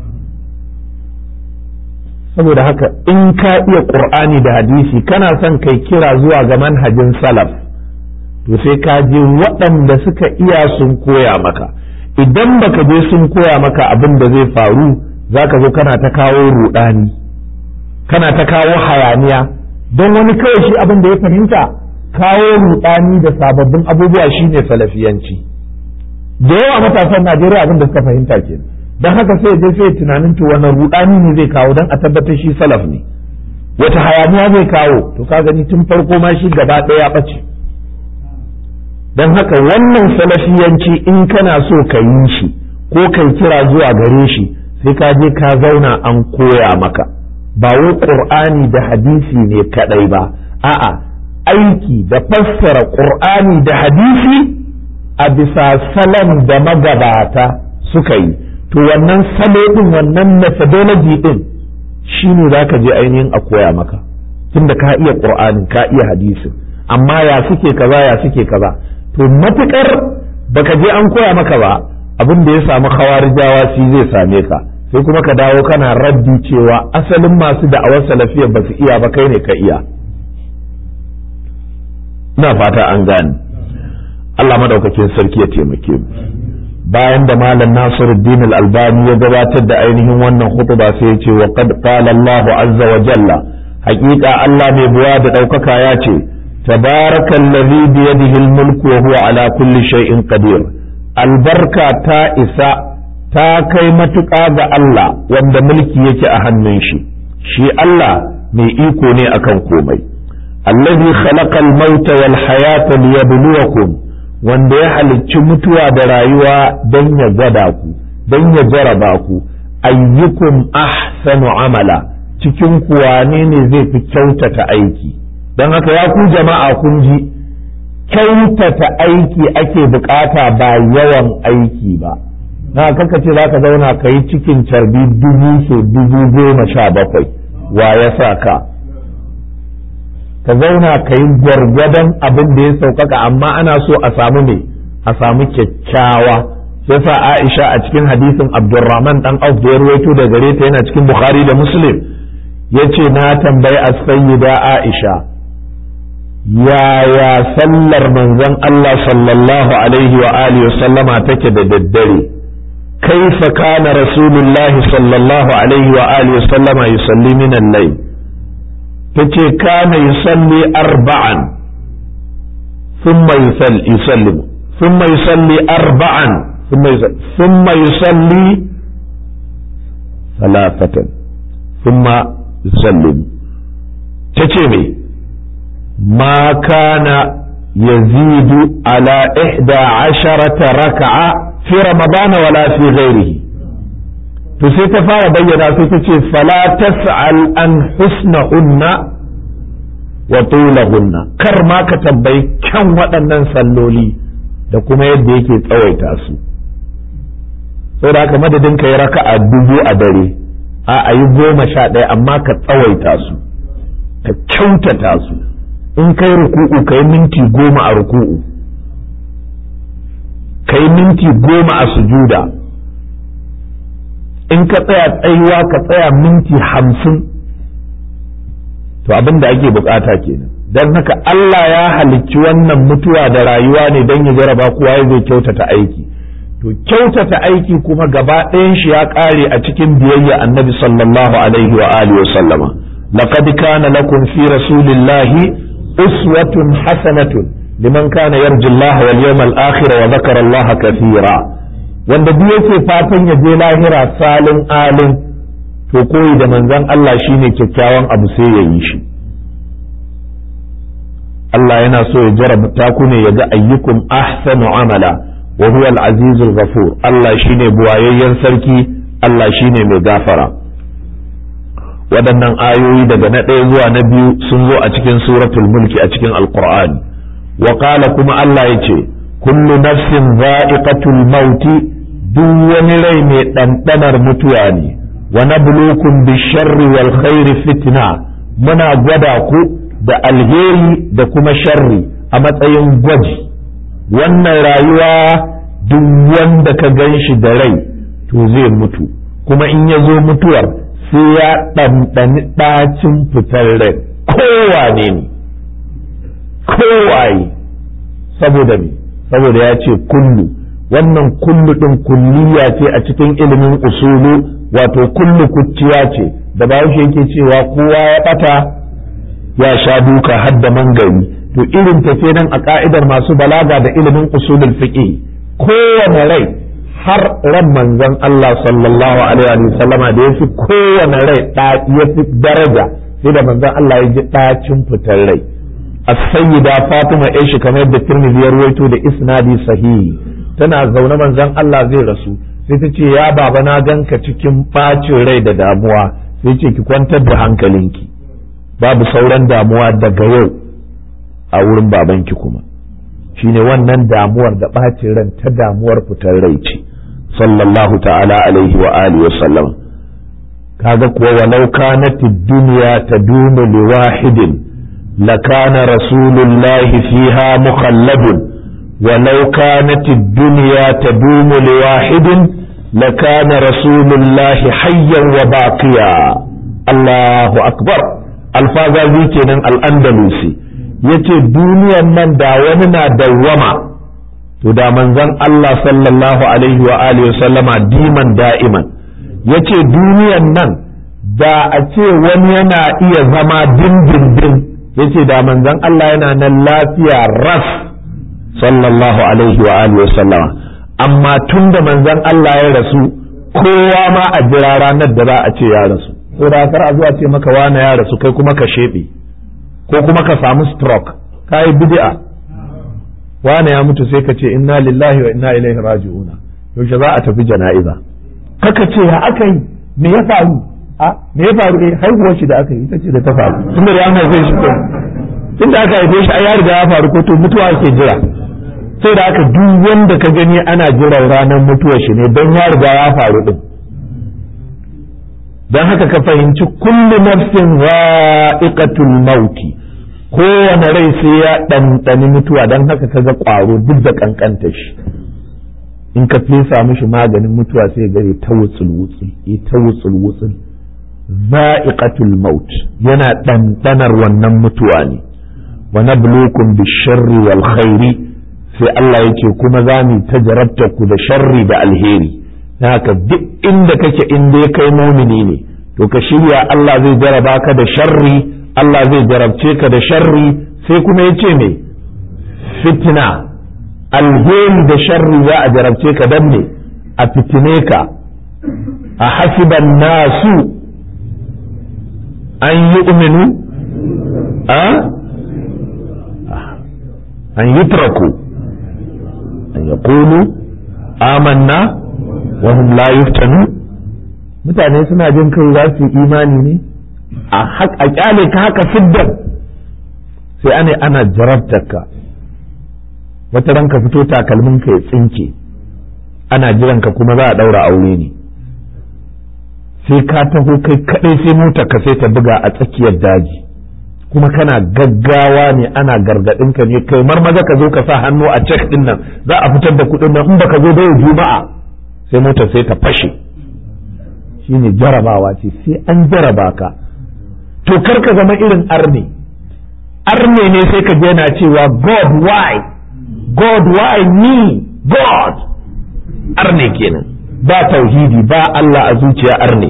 saboda haka in ka iya ƙur'ani da hadisi kana son kai kira zuwa ga manhajin salaf to sai ka je waɗanda suka iya sun koya maka idan baka je sun koya maka abin da zai faru za ka zo kana ta kawo ruɗani kana ta kawo hayaniya don wani kawai shi abin da ya fahimta kawo rudani da sababbin abubuwa shine salafiyanci da yawa matasan Najeriya abin da suka fahimta ke don haka sai je sai tunanin to wannan rudani ne zai kawo don a tabbatar shi salaf ne wata hayaniya zai kawo to ka gani tun farko ma shi gaba ɗaya ya ɓace don haka wannan salafiyanci in kana so ka yi shi ko kai kira zuwa gare shi sai ka je ka zauna an koya maka ba wai ƙur'ani da hadisi ne kaɗai ba a'a aiki da fassara ƙur'ani da hadisi a bisa salon da magabata suka yi to wannan salo ɗin wannan methodology ɗin shi ne za ka je ainihin a koya maka tunda ka iya ƙur'ani ka iya hadisin amma ya suke kaza ya suke kaza to matuƙar baka je an koya maka ba abin da ya samu khawarijawa shi zai same ka sai kuma ka dawo kana raddi cewa asalin masu da'awar salafiyar ba su iya ba kai ne ka iya ina fata an gane Allah madaukakin sarki ya taimake mu bayan da malam Nasiruddin al-Albani ya gabatar da ainihin wannan khutba sai ya ce wa qad qala Allahu azza wa jalla haƙiƙa Allah mai buwa da ɗaukaka ya ce tabarakallazi bi yadihi al-mulku wa huwa ala kulli shay'in qadir albarka ta isa ta kai matuƙa ga Allah wanda mulki yake a hannun shi shi Allah mai iko ne akan komai allazi khalaqal mauta wal hayata liyabluwakum wanda ya halicci mutuwa da rayuwa don ya gwada ku don ya jaraba ku ayyukum ahsanu amala cikin ku wane ne zai fi kyautata aiki don haka ya ku jama'a kun ji kyautata aiki ake bukata ba yawan aiki ba na kaka ce za ka zauna ka yi cikin carbi dubu so dubu goma sha bakwai wa ya sa ka ka zauna ka yi gwargwadon abin da ya sauƙaƙa amma ana so a samu ne a samu kyakkyawa yasa Aisha a cikin hadisin Abdurrahman dan Auf da ya ruwaito da gare ta yana cikin Bukhari da Muslim yace na tambayi as-sayyida Aisha yaya sallar manzon Allah sallallahu alaihi wa alihi wa sallama take da daddare كيف كان رسول الله صلى الله عليه وآله وسلم يصلي من الليل تتي كان يصلي أربعا ثم يصلي يسلم ثم يصلي أربعا ثم يصلي, ثم يصلي ثلاثة ثم يسلم تتي ما كان يزيد على إحدى عشرة ركعة fi ramadana wala fi ghairihi to sai ta fara bayyana sai ta ce fala tas'al an husnahunna wa tulahunna kar ma ka tambayi kyan waɗannan salloli da kuma yadda yake tsawaita su saboda haka madadin ka yi raka'a dubu a dare a a yi goma sha ɗaya amma ka tsawaita su ka kyautata su in kai ruku'u kai minti goma a ruku'u kai minti goma a sujuda in ka tsaya tsayuwa ka tsaya minti hamsin to abin da ake bukata kenan don haka Allah ya halicci wannan mutuwa da rayuwa ne don ya jaraba kowa ya zai kyautata aiki to kyautata aiki kuma gaba ɗayan shi ya ƙare a cikin biyayya annabi sallallahu alaihi wa alihi wa sallama laqad kana lakum fi rasulillahi uswatun hasanatun liman kana yarju Allah wal yawmal akhir wa dhakara Allah kathira wanda duk yake fatan ya je lahira salin alin to koyi da manzon Allah shine kyakkyawan abu sai ya yi shi Allah yana so ya jarabta ku ne ya ga ayyukum ahsanu amala wa huwa al-aziz al-ghafur Allah shine buwayayyen sarki Allah shine mai gafara waɗannan ayoyi daga na ɗaya zuwa na biyu sun zo a cikin suratul mulki a cikin alqur'ani wa qala kuma Allah yace kullu nafsin za'iqatul mauti duk wani rai mai ɗanɗanar mutuwa ne wa nabluukum bisharri wal khairi fitna muna gwada ku da alheri da kuma sharri a matsayin gwaji wannan rayuwa duk wanda ka gan shi da rai to zai mutu kuma in ya zo mutuwar sai ya ɗanɗani ɗacin fitar rai kowane ne kowaye saboda me saboda ya ce kullu wannan kullu ɗin kulliya ce a cikin ilimin usulu wato kullu kuciya ce da bahaushe yake cewa kowa ya ɓata ya sha duka har da mangari to irin ta ce nan a ka'idar masu balaga da ilimin usulul fiqh kowane rai har ran manzon Allah sallallahu alaihi wa sallama da yafi kowane rai da yafi daraja sai da manzon Allah ya ji dacin fitar rai as-sayyida Fatima Aisha kamar yadda Tirmidhi ya ruwaito da isnadi sahihi tana zaune manzon Allah zai rasu sai ta ce ya baba na ganka cikin bacin rai da damuwa sai ce ki kwantar da hankalinki babu sauran damuwa daga yau a wurin babanki kuma shine wannan damuwar da ɓacin ran ta damuwar fitar rai ce sallallahu ta'ala alaihi wa alihi wa sallam kaga kuwa walau kanat ad-dunya tadumu li wahidin lakana rasulullahi fiha mukhalladun walau kanat ad-dunya tadumu li wahidin lakana rasulullahi hayyan wa baqiya Allahu akbar alfazazi kenan al-andalusi yace duniyan nan da wani na dawwama to da manzon Allah sallallahu alaihi wa alihi sallama diman da'iman yace duniyan nan da a ce wani yana iya zama dindindin yace da manzon Allah yana nan lafiya ras sallallahu alaihi wa alihi sallama amma tun da manzon Allah ya rasu kowa ma a jira ranar da za a ce ya rasu ko da kar a zuwa ce maka wane ya rasu kai kuma ka shebe ko kuma ka samu stroke ka yi bid'a wane ya mutu sai ka ce inna lillahi wa inna ilaihi raji'una yaushe za a tafi jana'iza kaka ce ya aka yi me ya faru a me ya faru eh haihuwar shi da aka yi ita ce da ta faru tunda da an haife shi ko tunda aka haife shi ai ya riga ya faru ko to mutuwa ke jira sai da aka duk wanda ka gani ana jiran ranar mutuwar shi ne don ya riga ya faru din don haka ka fahimci kullu nafsin wa'iqatul mauti kowane rai sai ya ɗanɗani mutuwa don haka ka ga ƙwaro duk da ƙanƙanta shi in ka fesa mishi maganin mutuwa sai gare ta wutsul wutsul ya ta wutsul wutsul za'iqatul maut yana ɗanɗanar wannan mutuwa ne wa nabluukum bisharri wal khairi sai Allah yake kuma za mu ta jarabta ku da sharri da alheri na haka duk inda kake in dai kai mumini ne to ka shirya Allah zai jaraba ka da sharri Allah zai jarabce ka da sharri sai kuma ya ce me fitina alheri da sharri za a jarabce ka dan ne a fitine ka a hasiban nasu an yi uminu a an yi traku an yaqulu amanna wa hum la yuftanu mutane suna jin kai za su yi imani ne a kyale ka haka siddan sai ana ana jarabtarka wata ranka fito takalmin ka ya tsinke ana jiran ka kuma za a daura aure ne sai ka taho kai kadai sai mota ka sai ta buga a tsakiyar daji kuma kana gaggawa ne ana gargadin ka ne kai maza ka zo ka sa hannu a cek din nan za a fitar da kuɗin nan in baka zo da juma'a sai motar sai ta fashe shine jarabawa ce sai an jaraba ka to kar ka zama irin arne arne ne sai ka je na cewa god why god why me god arne kenan ba tauhidi ba Allah a zuciya arne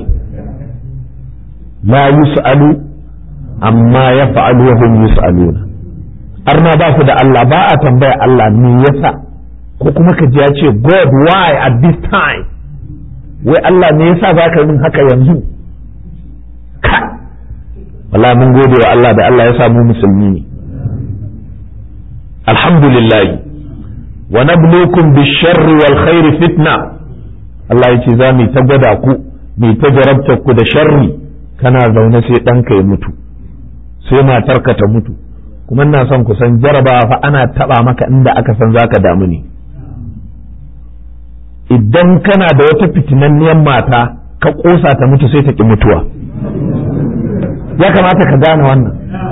la yus'alu amma ya fa'alu wa hum yus'aluna arna ba su da Allah ba a tambaya Allah me yasa ko kuma ka ji ya ce God why at this time wai Allah me yasa za ka min haka yanzu ka wala mun gode wa Allah da Allah ya samu musulmi ne alhamdulillah wa nabluukum bisharri wal khairi fitna Allah ya ce za mu ta gwada ku mu ta jarabta ku da sharri kana zaune sai ɗanka ya mutu sai matarka ta mutu kuma ina son ku san jarabawa fa ana taba maka inda aka san zaka damu ne idan kana da wata fitinanniyar mata ka kosa ta mutu sai ta ki mutuwa ya kamata ka gane wannan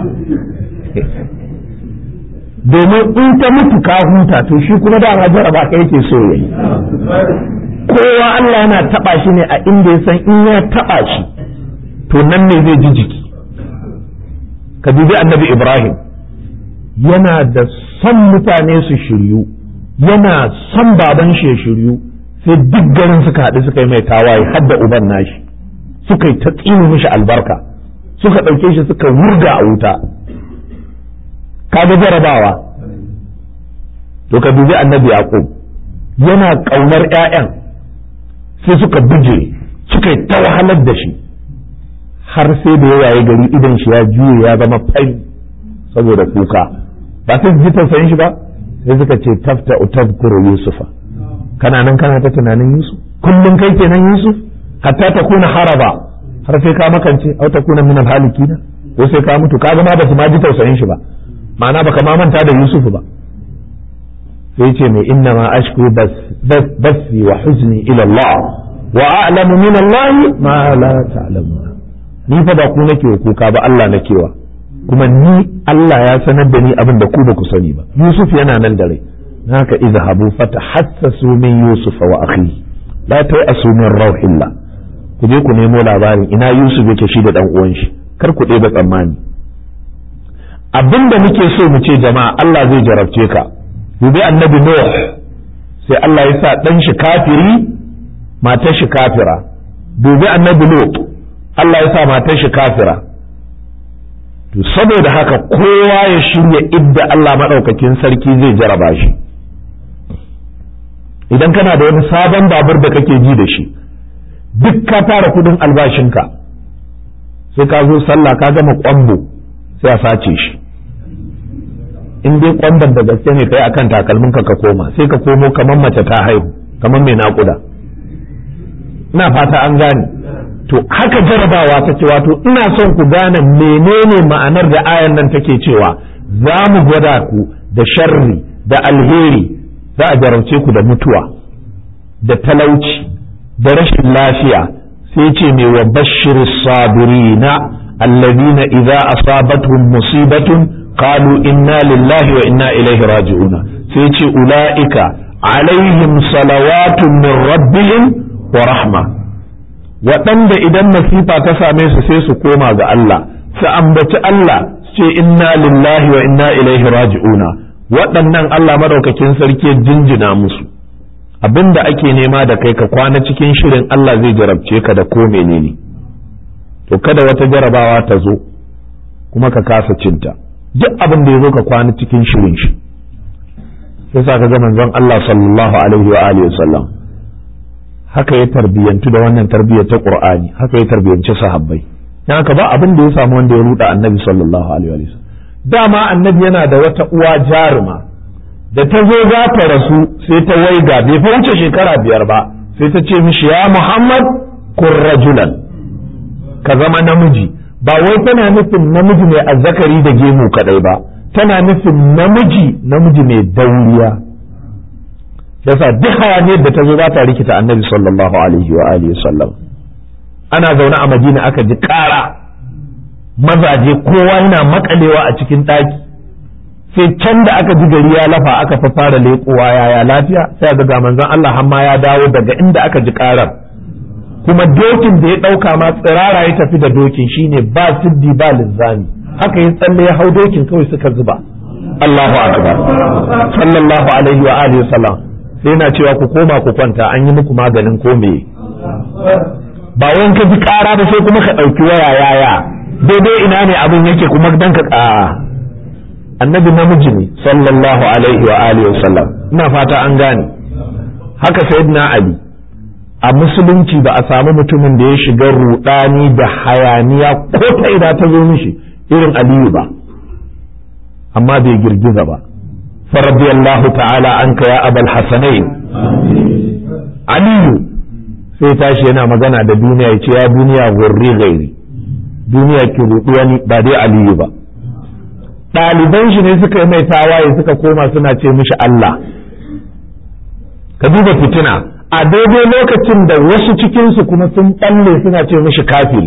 domin in ta mutu ka huta to shi kuma dama jaraba ka yake so yayi kowa Allah yana taba shi ne a inda ya san in ya taba shi to nan ne zai ji jiki ka dubi annabi Ibrahim yana da son mutane su shiryu yana son baban shi ya shiryu sai duk garin suka haɗu suka yi mai tawaye har da uban nashi suka yi ta tsini mishi albarka suka ɗauke shi suka wurga a wuta kaga jarabawa to ka dubi annabi yaqub yana ƙaunar 'ya'yan sai suka buje suka yi ta wahalar da shi har sai da ya waye gari idan shi ya juye ya zama fari saboda kuka ba sai ji tausayin shi ba sai suka ce tafta utadkuru yusufa kana nan kana ta tunanin yusuf kullum kai kenan yusuf hatta ta kuna haraba har sai ka makance au ta kuna min alhalikina ko sai ka mutu ka ma ba su ma ji tausayin shi ba ma'ana baka ma manta da yusuf ba sai ce mai inna ma ashku bas basi wa huzni ila Allah wa a'lamu min Allah ma la ta'lamuna ni fa ba ku nake kuka ba Allah nakewa kuma ni Allah ya sanar da ni abin da ku ba ku sani ba Yusuf yana nan da rai haka izhabu fatahassasu min Yusuf wa akhi la ta'asu min rauhillah ku je ku nemo labarin ina Yusuf yake shi da dan uwan shi kar ku ɗeba tsammani abin da muke so mu ce jama'a Allah zai jarabce ka dubi annabi Nuh sai Allah ya sa dan shi kafiri matar shi kafira dubi annabi Lut Allah ya sa matar shi kafira to saboda haka kowa ya shirya idda Allah maɗaukakin sarki zai jaraba shi idan kana da wani sabon babur da kake ji da shi duk ka tara kudin albashinka sai ka zo sallah ka gama kwambo sai a sace shi in dai kwamban da gaske ne kai akan takalminka ka koma sai ka komo kamar mace ta haihu kamar mai naƙuda ina fata an gane to haka jarabawa ta ce wato ina son ku gane menene ma'anar da ayan nan take cewa za mu gwada ku da sharri da alheri za a jarabce ku da mutuwa da talauci da rashin lafiya sai ce mai wa bashir sabirina allazina idza asabatuhum musibatun qalu inna lillahi wa inna ilaihi raji'una sai ce ulaika alaihim salawatun min rabbihim wa rahma waɗanda idan masifa ta same su sai su koma ga Allah su ambaci Allah su ce inna lillahi wa inna ilaihi raji'una waɗannan Allah madaukakin sarki jinjina musu abinda ake nema da kai ka kwana cikin shirin Allah zai jarabce ka da ko menene to kada wata jarabawa ta zo kuma ka kasa cinta duk abin da ya zo ka kwana cikin shirin shi sai sa ka ga manzon Allah sallallahu alaihi wa alihi wasallam haka ya tarbiyantu da wannan tarbiyyar ta Qur'ani haka ya tarbiyanci sahabbai dan haka ba abin da ya samu wanda ya ruda annabi sallallahu alaihi wa sallam dama annabi yana da wata uwa jaruma da ta zo za ta rasu sai ta waiga bai fa wuce shekara biyar ba sai ta ce mishi ya Muhammad kun rajulan ka zama namiji ba wai tana nufin namiji mai azzakari da gemu kadai ba tana nufin namiji namiji mai dauriya yasa duk hayaniyar da ta zo za ta rikita annabi sallallahu alaihi wa alihi sallam ana zaune a madina aka ji ƙara mazaje kowa yana makalewa a cikin ɗaki sai can da aka ji gari ya lafa aka fa fara leƙowa yaya lafiya sai ga ga manzon Allah hamma ya dawo daga inda aka ji ƙarar kuma dokin da ya ɗauka ma tsirara ya tafi da dokin shine ba siddi ba linzami haka ya tsalle ya hau dokin kawai suka zuba Allahu akbar sallallahu alaihi wa alihi wasallam sai yana cewa ku koma ku kwanta an yi muku maganin ko me ba wai ka ji ƙara ba sai kuma ka ɗauki waya yaya daidai ina ne abin yake kuma dan ka ƙara annabi namiji ne sallallahu alaihi wa alihi wasallam ina fata an gane haka sayyidina ali a musulunci ba a samu mutumin da ya shiga rudani da hayaniya ko ta ina ta zo mishi irin aliyu ba amma bai girgiza ba faradiyallahu ta'ala anka ya abal hasanain aliyu sai tashi yana magana da duniya ya ce ya duniya gurri gairi duniya ki rudu wani ba dai aliyu ba ɗaliban shi ne suka yi mai tawaye suka koma suna ce mishi Allah ka duba fitina a daidai lokacin da wasu cikinsu kuma sun ɓalle suna ce mishi kafiri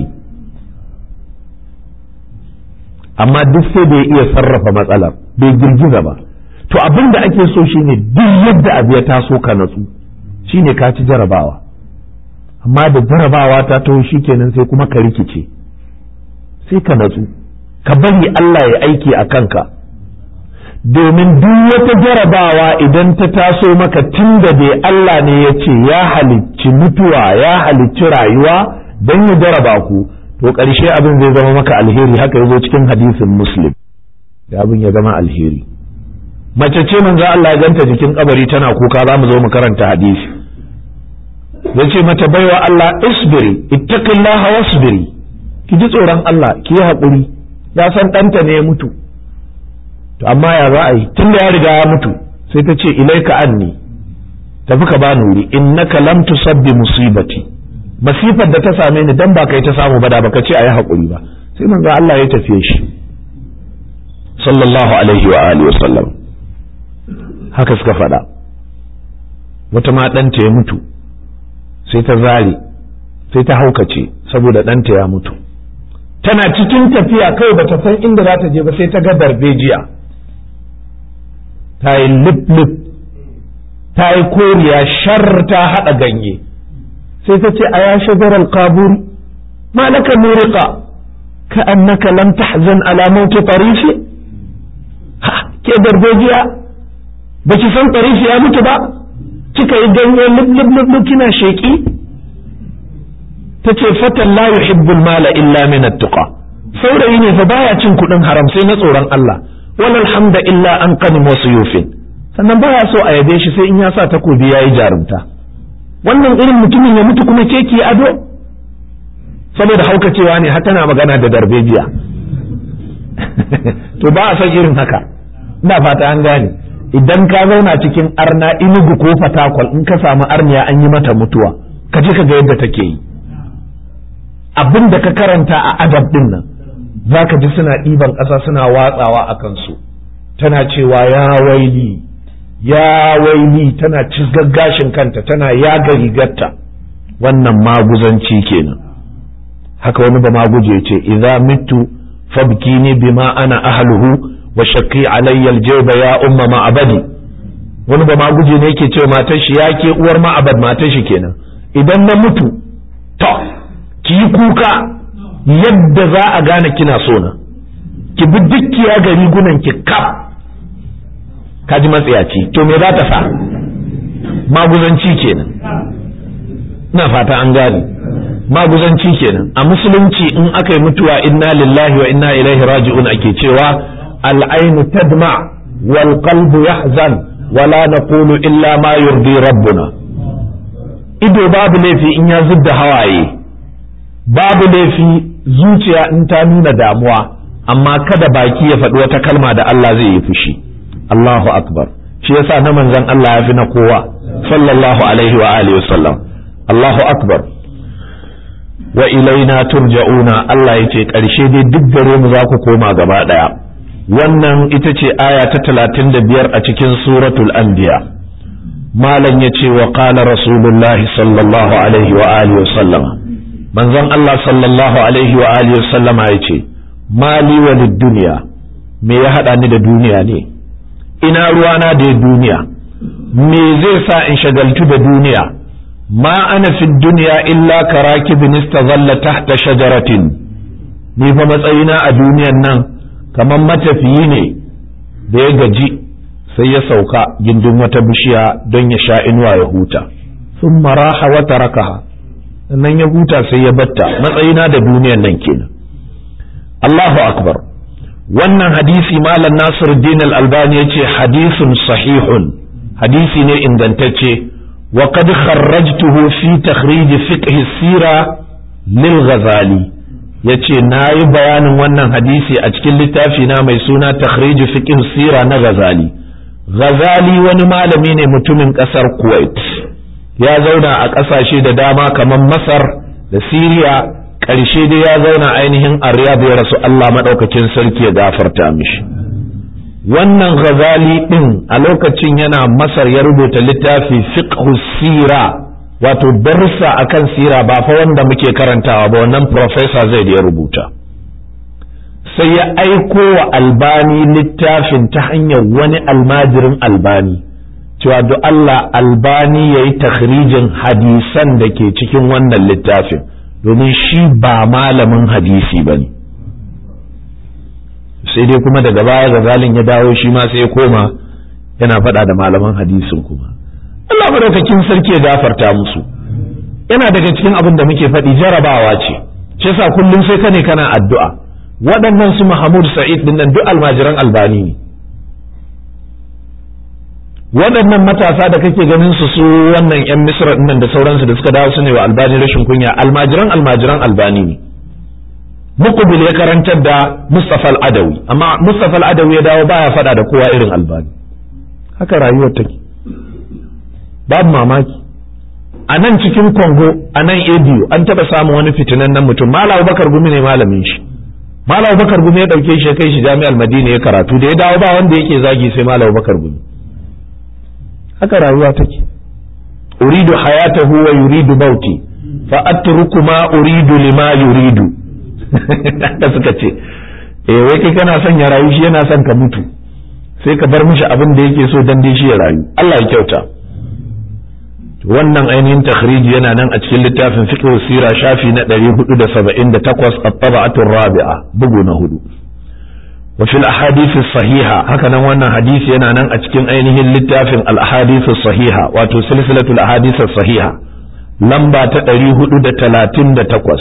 amma duk sai da ya iya sarrafa matsalar bai girgiza ba to abin da ake so shine duk yadda abu ya taso ka natsu shine ka ci jarabawa amma da jarabawa ta taho shikenan sai kuma ka rikice sai ka natsu ka bari Allah ya aiki a kanka domin duk wata jarabawa idan ta taso maka tun da dai Allah ne ya ce ya halicci mutuwa ya halicci rayuwa don ya jaraba ku to ƙarshe abin zai zama maka alheri haka yazo cikin hadisin muslim da abin ya zama alheri mace ce manzo Allah ya ganta jikin kabari tana kuka za mu zo mu karanta hadisi yace mata baiwa Allah isbiri ittaqillaha wasbiri ki ji tsoron Allah ki yi haƙuri ya san ɗanta ne ya mutu to amma ya za a yi tun da ya riga ya mutu sai ta ce ilaika anni tafi ka ba nuri innaka lam tusabbi musibati masifar da ta same ni dan ba kai ta samu ba da baka ce ayi hakuri ba sai manzo Allah ya tafiye shi sallallahu alaihi wa alihi wasallam haka suka faɗa wata ma ɗanta ya mutu sai ta zare sai ta haukace saboda ɗanta ya mutu tana cikin tafiya kai bata san inda za ta je ba sai ta ga darbejiya ta yi lip-lip ta yi koriya shar ta haɗa ganye sai ta ce a ya shajarar kaburi ma laka murika ka annaka lam tahzan ala mauti tarifi ha ke darbejiya ba ki san tarifi ya mutu ba kika yi ganye lip-lip kina sheki ta ce fatan la yuhibbul mala illa min at-tuqa saurayi ne fa baya cin kuɗin haram sai na tsoron Allah wal hamda illa an qanim wa suyufin sannan baya so a yabe shi sai in ya sa takobi yayi jarumta wannan irin mutumin ya mutu kuma ke ki ado saboda haukacewa ne har tana magana da darbejiya to ba a san irin haka ina fata an gane idan ka zauna cikin arna inugu ko fatakwal in ka samu arniya an yi mata mutuwa ka je ka ga yadda take yi abin da ka karanta a adab din nan za ka ji suna ɗiban ƙasa suna watsawa a kansu tana cewa ya waili ya waili tana gashin kanta tana yaga rigarta wannan maguzanci kenan haka wani ba maguje ce idza mitu fabkini bima ana ahluhu wa shaqi alayya aljawba ya umma ma'abadi wani ba maguje ne yake cewa matar shi ya ke uwar ma'abad matar shi kenan idan na mutu to ki yi kuka yadda za a gane kina so na ki bi dukkiya ga rigunan ki kaf ka ji matsiyaci to me za ta sa maguzanci kenan ina fata an gane maguzanci kenan a musulunci in aka yi mutuwa inna lillahi wa inna ilaihi raji'un ake cewa al'ainu tadma wal qalbu yahzan wala naqulu illa ma yurdi rabbuna ido babu laifi in ya zubda hawaye babu laifi zuciya in ta nuna damuwa amma kada baki ya faɗi wata kalma da Allah zai yi fushi Allahu akbar shi yasa na manzon Allah ya fi na kowa sallallahu alaihi wa alihi wasallam Allahu akbar wa ilaina turja'una Allah ya ce ƙarshe dai duk gare mu za ku koma gaba ɗaya wannan ita ce aya ta talatin da biyar a cikin suratul anbiya malam ya ce wa qala rasulullahi sallallahu alaihi wa alihi wasallam manzon Allah sallallahu alaihi wa alihi sallama ya ce mali walid duniya me ya haɗa ni da duniya ne ina ruwana da duniya me zai sa in shagaltu da duniya ma ana fi duniya illa karakibin istazalla tahta shajaratin ni fa matsayina a duniyan nan kamar matafiyi ne da ya gaji sai ya sauka gindin wata bishiya don ya sha inuwa ya huta sun maraha wata rakaha sannan ya huta sai ya batta matsayina da duniyan nan kenan Allahu akbar wannan hadisi malam Nasir Din al-Albani yace hadisun sahihun hadisi ne ingantacce wa qad kharrajtuhu fi takhrij fiqh sira lil Ghazali yace nayi bayanin wannan hadisi a cikin littafi na mai suna takhrij fiqh sira na Ghazali Ghazali wani malami ne mutumin kasar Kuwait ya zauna a ƙasashe da dama kamar Masar da Siriya ƙarshe dai ya zauna ainihin a Riyadh ya rasu Allah maɗaukakin sarki ya gafarta mishi wannan ghazali ɗin a lokacin yana Masar ya rubuta littafi fiqhu sira wato darussa akan sira ba fa wanda muke karantawa ba wannan professor zai da ya rubuta sai ya aiko wa albani littafin ta hanyar wani almajirin albani cewa duk Allah albani ya yi takhrijin hadisan da ke cikin wannan littafin domin shi ba malamin hadisi ba ne sai dai kuma daga baya gazalin ya dawo shi ma sai ya koma yana faɗa da malaman hadisin kuma Allah madaukakin sarki ya gafarta musu yana daga cikin abin da muke faɗi jarabawa ce shi yasa kullum sai ka ne kana addu'a waɗannan su Mahmud Sa'id din nan duk almajiran albani ne waɗannan matasa da kake ganin su su wannan yan misra nan da sauransu da suka dawo su ne wa albani rashin kunya almajiran almajiran albani ne muqbil ya karantar da mustafa al-adawi amma mustafa al-adawi ya dawo baya fada da kowa irin albani haka rayuwar take babu mamaki a nan cikin kongo a nan ediyo an taɓa samun wani fitinan nan mutum malam bakar gumi ne malamin shi malam bakar gumi ya ɗauke shi ya kai shi jami'ar madina ya karatu da ya dawo ba wanda yake zagi sai malam bakar gumi haka rayuwa take uridu hayatahu wa yuridu bauti fa atruku ma uridu lima yuridu da suka ce eh wai kai kana son ya rayu shi yana son ka mutu sai ka bar mishi abin da yake so dan dai shi ya rayu Allah ya kyauta wannan ainihin takhriji yana nan a cikin littafin fiqh sira shafi na 478 at-tab'atu rabi'a bugu na hudu وفي الأحاديث الصحيحة هكذا وانا حديث ينا نن أتكين أينه اللتافن الأحاديث الصحيحة واتو سلسلة الأحاديث الصحيحة لمبا تأريه دا تلاتين دا تقوس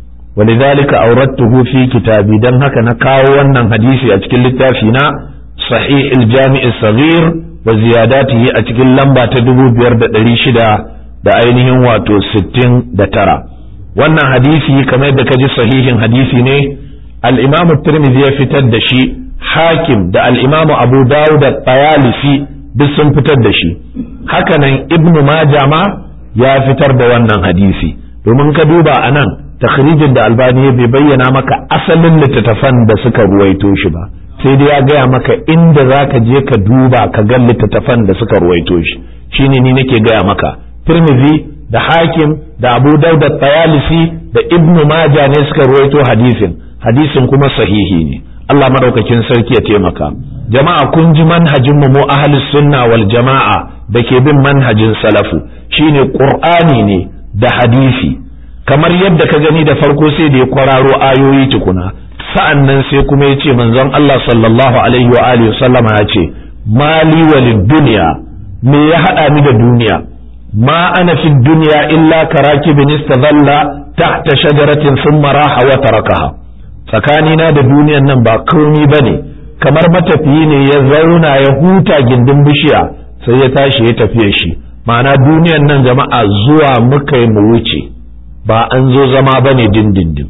ولذلك أوردته في كتابي دن هكذا كاو وانا حديثي أتكين لتافنا صحيح الجامع الصغير وزياداته أتكين لمبا تدبو بيرد دريشدا دا أينه واتو ستين دا ترى وانا حديثي كما يدكجي صحيح حديثي نه الإمام الترمذي fitar da shi hakim da al'imamu abu dawud da tayalisi duk sun fitar da shi hakanan ibn majama ya fitar da wannan hadisi domin ka duba a nan takhrijin da albani bai bayyana maka asalin littattafan da suka ruwaito shi ba sai dai ya gaya maka inda za ka je ka duba ka ga littattafan da suka ruwaito shi shine ni nake gaya maka tirmidhi da hakim da abu dawud da tayalisi da ibn majah ne suka ruwaito hadisin hadisin kuma sahihi ne Allah madaukakin sarki ya taimaka jama'a kun ji manhajin mu mu ahlus sunna wal jama'a da ke bin manhajin salafu shine qur'ani ne da hadisi kamar yadda ka gani da farko sai da ya kwararo ayoyi tukuna sa'an nan sai kuma ya ce manzon Allah sallallahu alaihi wa alihi sallama ya ce mali walid dunya me ya hada ni da duniya ma ana fi dunya illa karakibin istadalla tahta shajaratin thumma raha wa tarakaha tsakanina da duniyan nan ba komi ba ne kamar matafiyi ne ya zauna ya huta gindin bishiya sai ya tashi ya tafiye shi ma'ana duniyan nan jama'a zuwa muka yi mu wuce ba an zo zama ba ne dindindin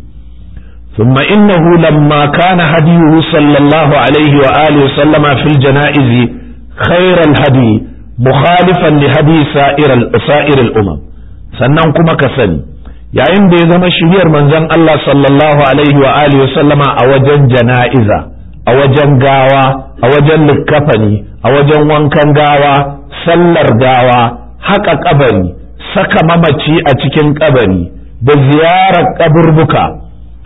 ثم إنه لما كان هديه صلى الله عليه وآله وسلم في الجنائز خير الهدي مخالفا لهدي سائر سائر الأمم sannan kuma ka sani yayin da ya zama shiriyar manzon Allah sallallahu alaihi wa alihi sallama a wajen jana'iza a wajen gawa a wajen likkafani a wajen wankan gawa sallar gawa haka kabari saka mamaci a cikin kabari da ziyarar kaburbuka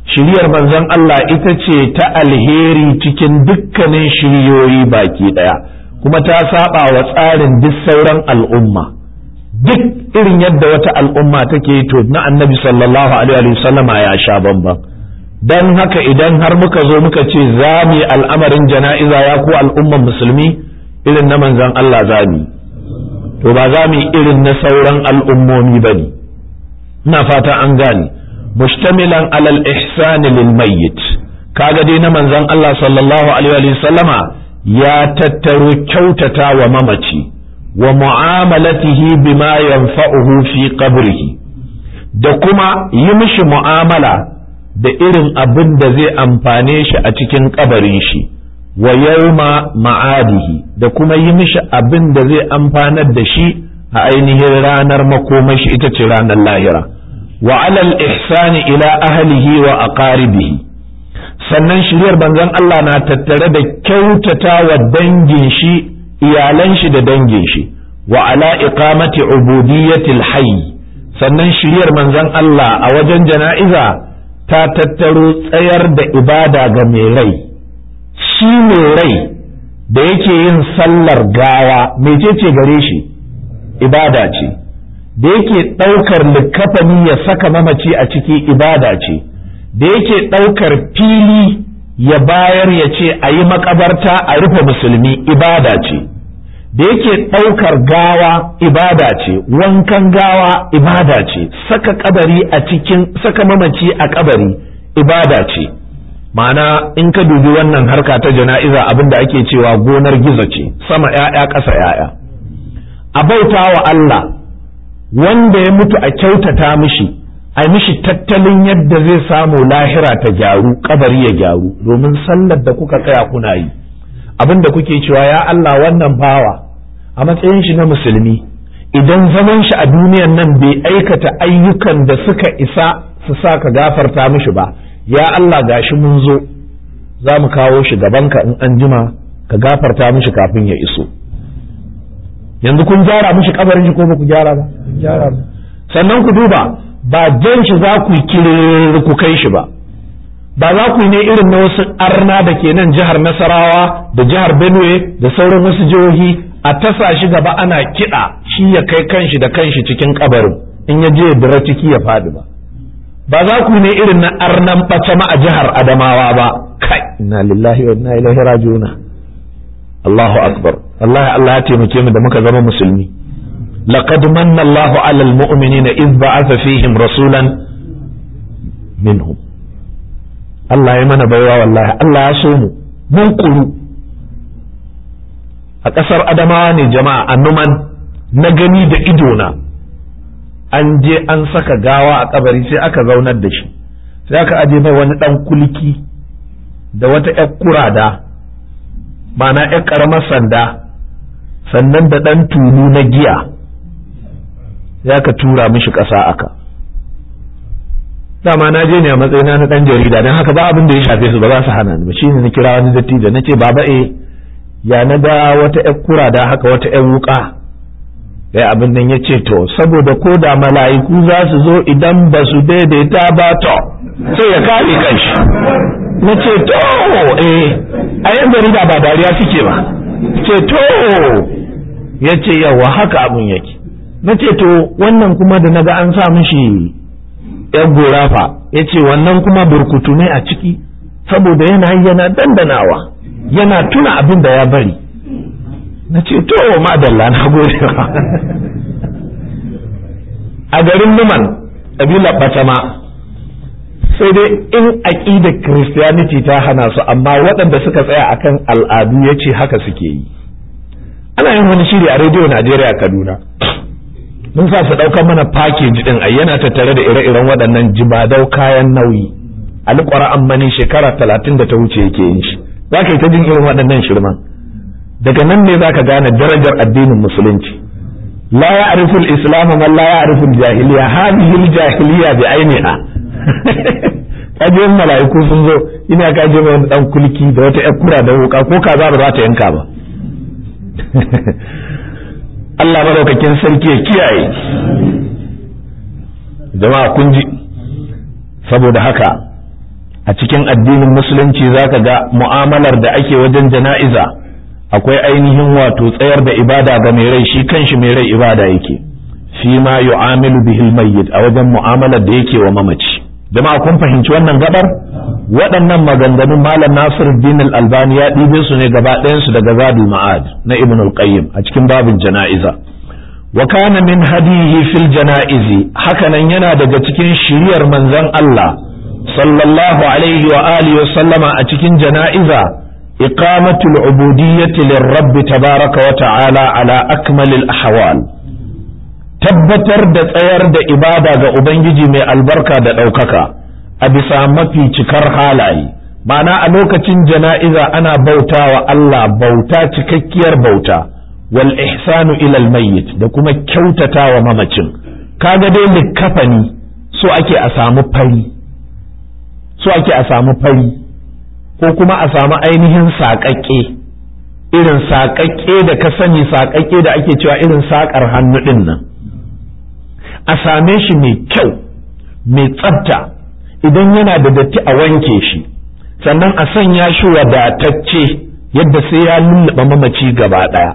shiriyar manzon Allah ita ce ta alheri cikin dukkanin shiriyoyi baki ɗaya kuma ta saba wa tsarin duk sauran al'umma duk irin yadda wata al'umma take to na annabi sallallahu alaihi wasallama ya sha bamban don haka idan har muka zo muka ce za mu yi al'amarin jana'iza ya ku al'umman musulmi irin na manzon Allah za mu to ba za mu yi irin na sauran al'ummomi ba ne ina fata an gane mustamilan alal ihsani lil mayyit kaga dai na manzon Allah sallallahu alaihi wa sallama ya tattaro kyautata wa mamaci wa mu'amalatihi bima yanfa'uhu fi qabrihi da kuma yi mishi mu'amala da irin abin da zai amfane shi a cikin kabarin shi wa yawma ma'adihi da kuma yi mishi abin da zai amfanar da shi a ainihin ranar makomashi ita ce ranar lahira wa alal ihsani ila ahlihi wa aqaribihi sannan shiryar banzan Allah na tattare da kyautata wa dangin shi iyalan shi da dangin shi wa ala iqamati ubudiyyatil hayy sannan shiryar manzon Allah a wajen jana'iza ta tattaro tsayar da ibada ga mai rai shi mai rai da yake yin sallar gawa mecece gare shi ibada ce da yake ɗaukar likafani ya saka mamaci a ciki ibada ce da yake ɗaukar fili ya bayar ya ce a yi makabarta a rufe musulmi ibada ce da yake ɗaukar gawa ibada ce wankan gawa ibada ce saka kabari a cikin saka mamaci a kabari ibada ce ma'ana in ka dubi wannan harka ta jana'iza abin da ake cewa gonar gizo ce sama 'ya'ya ƙasa 'ya'ya a bauta wa Allah wanda ya mutu a kyautata mishi a mishi tattalin yadda zai samu lahira ta gyaru kabari ya gyaru domin sallar da kuka tsaya kuna yi abin da kuke cewa ya Allah wannan bawa a matsayin shi na musulmi idan zaman shi a duniyan nan bai aikata ayyukan da suka isa su sa ka gafarta mishi ba ya Allah gashi mun zo za mu kawo shi gabanka in an jima ka gafarta mishi kafin ya iso yanzu kun gyara mishi kabarin shi ko ba ku gyara ba gyara ba sannan ku duba ba jan shi za ku yi ku kai shi ba ba za ku yi ne irin na wasu arna da ke nan jihar nasarawa da jihar benue da sauran wasu jihohi a tasa shi gaba ana kiɗa shi ya kai kanshi da kanshi cikin kabarin in ya je dira ciki ya faɗi ba ba za ku ne irin na arnan ma a jihar adamawa ba kai inna lillahi wa inna ilaihi raji'una Allahu akbar Allah Allah ya taimake mu da muka zama musulmi laqad manna Allahu 'alal mu'minina idh ba'atha fihim rasulan minhum Allah ya mana baiwa wallahi Allah ya so mu mun kuru a ƙasar Adamawa ne jama'a a Numan na gani da idona an je an saka gawa a kabari sai aka zaunar da shi sai aka aje mai wani ɗan kulki da wata ‘yar kurada ma'ana ‘yar ƙaramar sanda sannan da ɗan tulu na giya ya ka tura mishi ƙasa aka dama na je ne a matsayina na ɗan jarida don haka ba abin da ya shafe su ba za su hana ni ba shi ne na kira wani dattijo na ce baba e ya na ga wata ‘yar kurada haka wata ‘yar wuƙa ya abin nan ya ce to saboda ko da mala'iku za su zo idan ba su daidaita ba to sai ya kare kanshi na ce to eh a yan jarida ba dariya suke ba ce to ya ce yawa haka abin yake na ce to wannan kuma da naga an sa mishi yan gorafa ya ce wannan kuma burkutu ne a ciki saboda yana yana dandanawa yana tuna abin da ya bari na ce to madalla na gode a garin numan ƙabilar batama sai dai in aƙida christianity ta hana su amma waɗanda suka tsaya akan al'adu ya ce haka suke yi ana yin wani shiri a rediyo najeriya kaduna mun sa su ɗaukar mana package ɗin a yana tattare da ire-iren waɗannan jibadau kayan nauyi alƙwara ammani shekara talatin da ta wuce yake yin shi za ka yi ta jin irin waɗannan shirman daga nan ne za ka gane darajar addinin musulunci la ya arifin islam man la ya arifin jahiliya hadhihi jahiliya bi ainiha kaje mala'iku sun zo ina kaje mai wani dan kulki da wata yar kura da wuka ko kaza ba za ta yanka ba Allah madaukakin sarki ya kiyaye jama'a kun ji saboda haka a cikin addinin musulunci zaka ga mu'amalar da ake wajen jana'iza akwai ainihin wato tsayar da ibada ga mai rai shi kanshi mai rai ibada yake fi ma yu'amilu bihil mayyit a wajen mu'amalar da yake wa mamaci jama'a kun fahimci wannan gabar waɗannan maganganun malam Nasiruddin al-Albani ya ɗibe su ne gaba ɗayan su daga Zadul Ma'ad na Ibn al-Qayyim a cikin babin jana'iza wa kana min hadihi fil janaizi hakanan yana daga cikin shiriyar manzon Allah sallallahu alaihi wa alihi wa sallama a cikin jana'iza iqamatul ubudiyyati lirrabb tabaraka wa ta'ala ala akmalil ahwal tabbatar da tsayar da ibada ga ubangiji mai albarka da ɗaukaka a bisa mafi cikar halaye ma'ana a lokacin jana'iza ana bautawa Allah bauta cikakkiyar bauta wal ihsanu ilal mayyit da kuma kyautatawa mamacin kaga dai likafani so ake a samu fari so ake a samu fari ko kuma a samu ainihin saƙaƙƙe irin saƙaƙƙe da ka sani saƙaƙƙe da ake cewa irin saƙar hannu ɗin nan a same shi mai kyau mai tsafta idan yana da datti a wanke shi sannan a sanya shi wadatacce yadda sai ya lullaba mamaci gaba ɗaya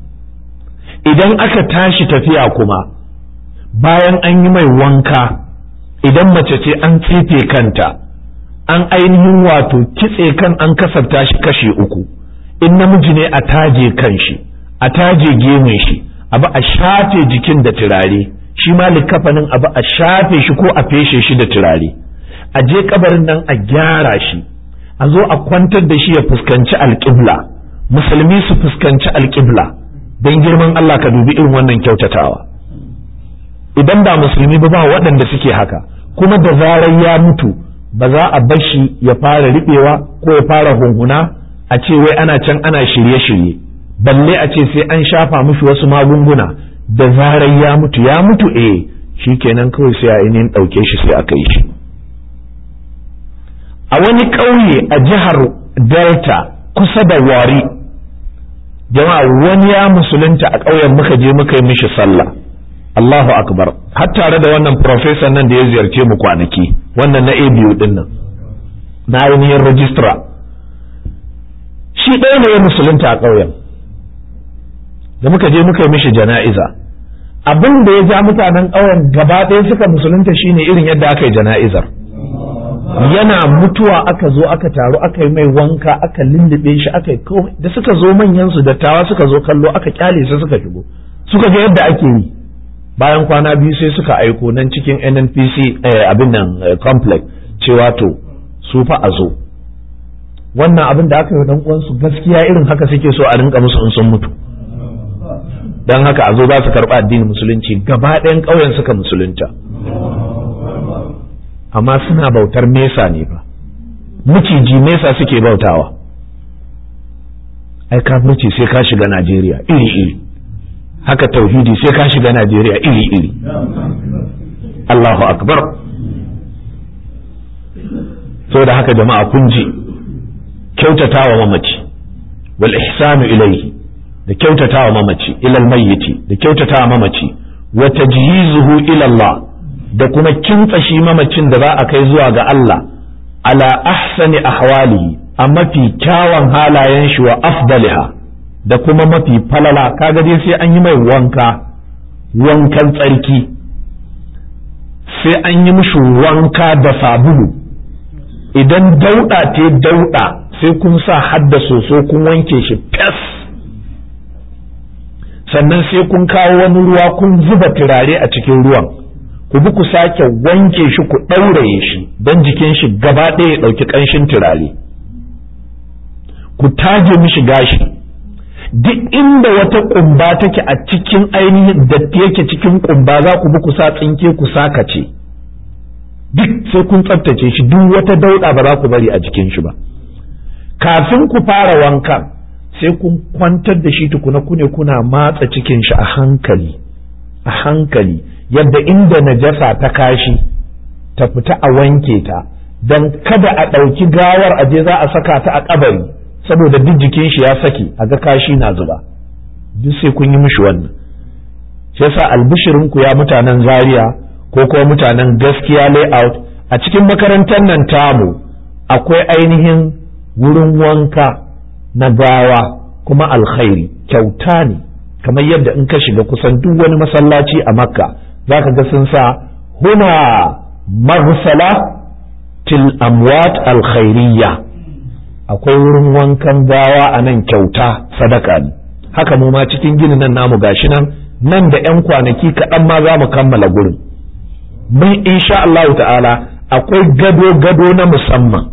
idan aka tashi tafiya kuma bayan an yi mai wanka idan mace ce an tsefe kanta an ainihin wato kitse kan an kasafta shi kashe uku in namiji ne a taje kan shi a taje gemun shi abu a shafe jikin da turare shi ma likafanin abu a shafe shi ko a feshe shi da turare a je kabarin nan a gyara shi a zo a kwantar da shi ya fuskanci alƙibla musulmi su fuskanci alƙibla don girman Allah ka dubi irin wannan kyautatawa idan ba musulmi ba ba waɗanda suke haka kuma da zarar ya mutu ba za a bar shi ya fara riɓewa ko ya fara hunhuna a ce wai ana can ana shirye-shirye balle a ce sai an shafa mushi wasu magunguna da zarar ya mutu ya mutu eh shi kenan kawai sai a ainihin ɗauke shi sai aka yi shi a wani ƙauye a jihar delta kusa da wari jama'a wani ya musulunta a ƙauyen muka je muka yi mishi sallah Allahu akbar har tare da wannan professor nan da ya ziyarce mu kwanaki wannan na ABU din nan na ainihin registrar shi ɗaya ne ya musulunta a ƙauyen da muka je muka yi mishi jana'iza abin da ya ja mutanen ƙauyen gaba ɗaya suka musulunta shine irin yadda aka yi jana'izar yana mutuwa aka zo aka taru aka yi mai wanka aka lullube shi aka yi komai da suka zo manyan su dattawa suka zo kallo aka kyale su suka shigo suka ga yadda ake yi bayan kwana biyu sai suka aiko nan cikin nnpc abin nan complex cewa to su fa a zo wannan abin da aka yi dan uwansu gaskiya irin haka suke so a rinka musu in sun mutu dan haka a zo za su karɓi addinin musulunci gaba ɗayan ƙauyen suka musulunta amma suna bautar mesa ne fa miciji mesa suke bautawa ai kafirci sai ka shiga najeriya iri iri haka tauhidi sai ka shiga Najeriya iri-iri Allahu akbar so da haka jama'a kun ji kyautatawa mamaci wal ihsanu ilayhi da kyautatawa mamaci ilal mayyiti da kyautatawa mamaci wa tajyizuhu ila Allah da kuma kintsa shi mamacin da za a kai zuwa ga Allah ala ahsani ahwalihi a mafi kyawun halayen shi wa afdaliha da kuma mafi falala kaga dai sai an yi mai wanka wankan tsarki sai an yi mishi wanka da sabulu idan dauɗa te dauɗa sai kun sa hadda soso kun wanke shi fes sannan sai kun kawo wani ruwa kun zuba turare a cikin ruwan ku bi ku sake wanke shi ku ɗauraye shi don jikin shi gaba ɗaya ya ɗauki ƙanshin turare ku taje mishi gashi duk inda wata kumba take a cikin ainihin datti yake cikin kumba za ku bi ku sa tsinke ku sakace duk sai kun tsaftace shi duk wata dauɗa ba za ku bari a jikin shi ba kafin ku fara wankan sai kun kwantar da shi tukuna kune kuna matsa cikin shi a hankali a hankali yadda inda najasa ta kashi ta fita a wanke ta don kada a ɗauki gawar aje za a saka ta a kabari saboda duk jikin shi ya saki a ga kashi na zuba duk sai kun yi mishi wannan shi yasa albishirin ku ya mutanen zaria ko kuma mutanen gaskiya layout a cikin makarantar nan tamu akwai ainihin wurin wanka na gawa kuma alkhairi kyauta ne kamar yadda in ka shiga kusan duk wani masallaci a makka za ka ga sun sa huna maghsala til amwat alkhairiyya akwai wurin wankan gawa a nan kyauta sadaka ne haka mu ma cikin ginin nan namu gashi nan nan da 'yan kwanaki kaɗan ma za mu kammala gurin mun insha Allah ta'ala akwai gado-gado na musamman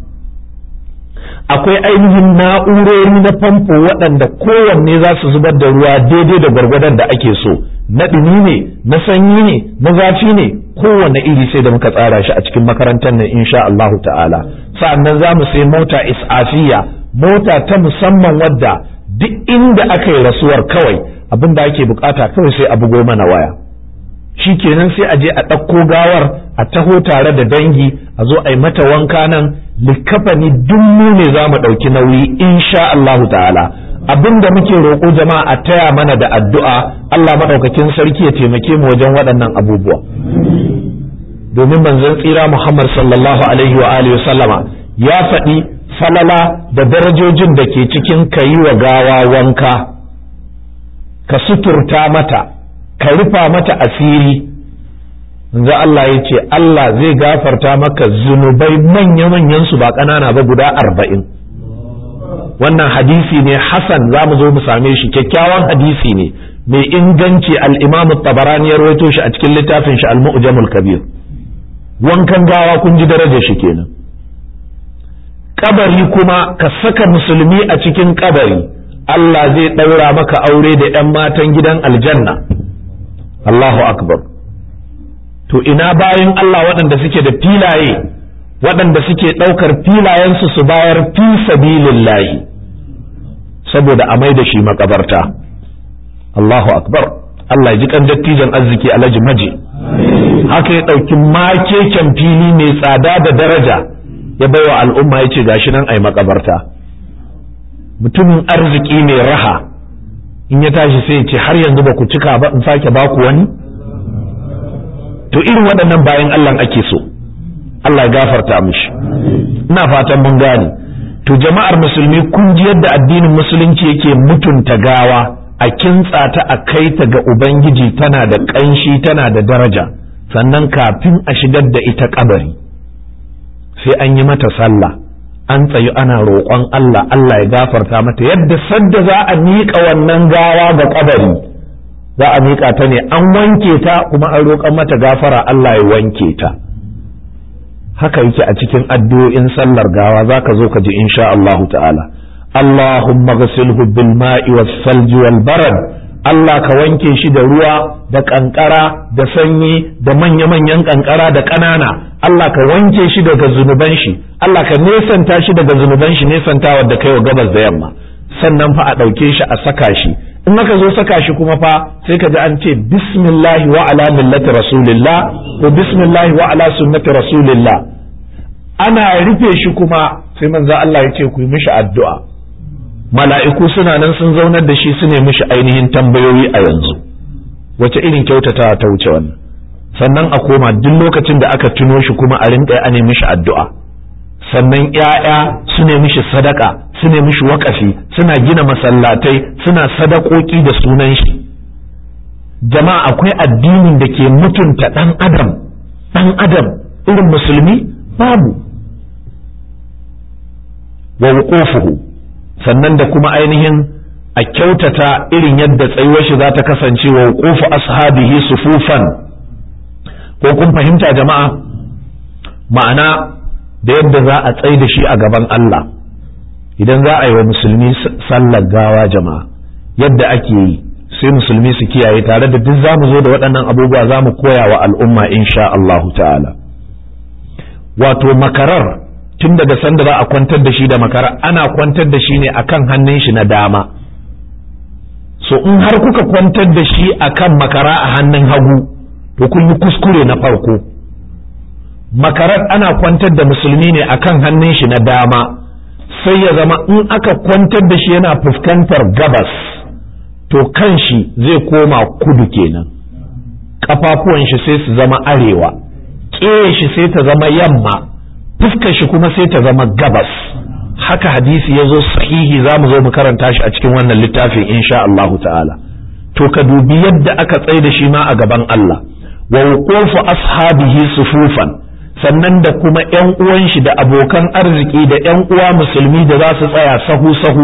akwai ainihin na'urori na famfo waɗanda kowanne za su zubar da ruwa daidai da gwargwadon da ake so na ɗumi ne na sanyi ne na zafi ne kowanne iri sai da muka tsara shi a cikin makarantar nan insha Allahu ta'ala sa'annan za mu sai mota isafiya mota ta musamman wadda duk inda aka yi rasuwar kawai abin da ake bukata kawai sai a bugo mana waya shi kenan sai a je a ɗauko gawar a taho tare da dangi a zo a yi mata wanka nan likafani duk mu ne za mu ɗauki nauyi insha Allahu ta'ala abin da muke roƙo jama'a a taya mana da addu'a Allah maɗaukakin sarki ya taimake mu wajen waɗannan abubuwa domin manzon tsira Muhammad sallallahu alaihi wa alihi sallama ya faɗi falala da darajojin da ke cikin ka yi wa gawa wanka ka suturta mata ka rufa mata asiri manzo Allah ya ce Allah zai gafarta maka zunubai manya-manyan su ba ƙanana ba guda arba'in wannan hadisi ne Hassan za mu zo mu same shi kyakkyawan hadisi ne mai inganci al-Imam tabarani ya rawaito shi a cikin littafin shi al-Mu'jamul Kabir wankan gawa kun ji darajar shi kenan kabari kuma ka saka musulmi a cikin kabari Allah zai ɗaura maka aure da 'yan matan gidan aljanna Allahu akbar to ina bayan Allah waɗanda suke da filaye waɗanda suke ɗaukar filayensu su bayar fi sabilillahi saboda a mai da shi makabarta Allahu akbar Allah ji kan dattijan arziki alhaji maji haka ya ɗauki makeken fili mai tsada da daraja ya baiwa al'umma ya ce gashi nan ai makabarta mutumin arziki mai raha in ya tashi sai ya ce har yanzu ba ku cika ba in sake baku wani to irin waɗannan bayan Allah ake so Allah ya gafarta mishi ina fatan mun gane to jama'ar musulmi kun ji yadda addinin musulunci yake mutunta gawa a kintsa ta a kai ta ga ubangiji tana da ƙanshi tana da daraja sannan kafin a shigar da ita kabari sai an yi mata sallah an tsayu ana roƙon Allah Allah ya gafarta mata yadda sadda za a miƙa wannan gawa ga kabari za a miƙa ta ne an wanke ta kuma an roƙon mata gafara Allah ya wanke ta haka yake a cikin addu'o'in sallar gawa za ka zo ka ji insha Allahu ta'ala Allahumma ghasilhu bil ma'i was salji wal barad Allah ka wanke shi da ruwa da kankara da sanyi da manya-manyan kankara da ƙanana Allah ka wanke shi daga zunuban shi Allah ka nesanta shi daga zunuban shi nesantawar da kai wa gabas da yamma sannan fa a ɗauke shi a saka shi in aka zo saka shi kuma fa sai ka ji an ce bismillahi wa ala millati rasulillah ko bismillahi wa ala sunnati rasulillah ana rufe shi kuma sai manzo Allah ya ce ku yi mishi addu'a mala'iku suna nan sun zaunar da shi su ne mishi ainihin tambayoyi a yanzu wace irin kyautatawa ta wuce wannan sannan a koma duk lokacin da aka tuno shi kuma a rinka a ne mishi addu'a sannan ‘ya'ya su ne mishi sadaka su ne mishi wakafi suna gina masallatai suna sadakoki da sunan shi jama'a akwai addinin da ke mutunta ɗan adam ɗan adam irin musulmi babu wa wuqufuhu sannan da kuma ainihin a kyautata irin yadda tsayuwar shi za ta kasance wa wuqufu ashabihi sufufan ko kun fahimta jama'a ma'ana da yadda za a tsai da shi a gaban Allah idan za a yi wa musulmi sallar gawa jama'a yadda ake yi sai musulmi su kiyaye tare da duk za mu zo da waɗannan abubuwa za mu koya wa al'umma insha Allahu ta'ala wato makarar tun daga sanda za a kwantar da shi da makara ana kwantar da shi ne akan hannun shi na dama so in har kuka kwantar da shi akan makara a hannun hagu to kun yi kuskure na farko makarar ana kwantar da musulmi ne akan hannun shi na dama sai ya zama in aka kwantar da shi yana fuskantar gabas to kan shi zai koma kudu kenan kafafuwan shi sai su zama arewa ƙeya shi sai ta zama yamma fuskar shi kuma sai ta zama gabas haka hadisi ya zo sahihi za mu zo mu karanta shi a cikin wannan littafin insha Allahu ta'ala to ka dubi yadda aka tsaye da shi ma a gaban Allah wa wuqufu ashabihi sufufan sannan da kuma ƴan uwan shi da abokan arziki da ƴan uwa musulmi da za su tsaya sahu sahu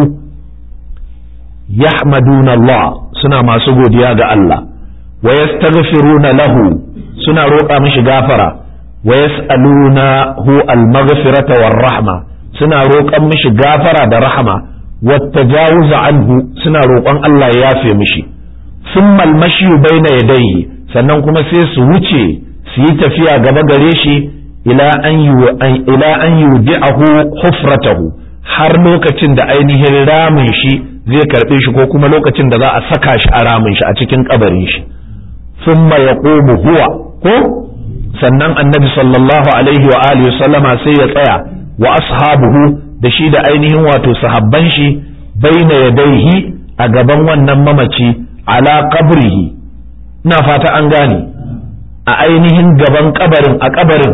yahmaduna Allah suna masu godiya ga Allah wa yastaghfiruna lahu suna roƙa mishi gafara wa yas'alunahu al-maghfirata war-rahma suna roƙon mishi gafara da rahama wa tajawuz anhu suna roƙon Allah ya yafe mishi thumma al-mashi baina yadayhi sannan kuma sai su wuce su yi tafiya gaba gare shi ila an ila an yudi'ahu hufratahu har lokacin da ainihin ramin shi zai karbe shi ko kuma lokacin da za a saka shi a ramin shi a cikin kabarin shi thumma yaqumu huwa ko sannan annabi sallallahu alaihi wa alihi sallama sai ya tsaya wa ashabuhu da shi da ainihin wato sahabban shi baina yadaihi a gaban wannan mamaci ala qabrihi ina fata an gane a ainihin gaban kabarin a kabarin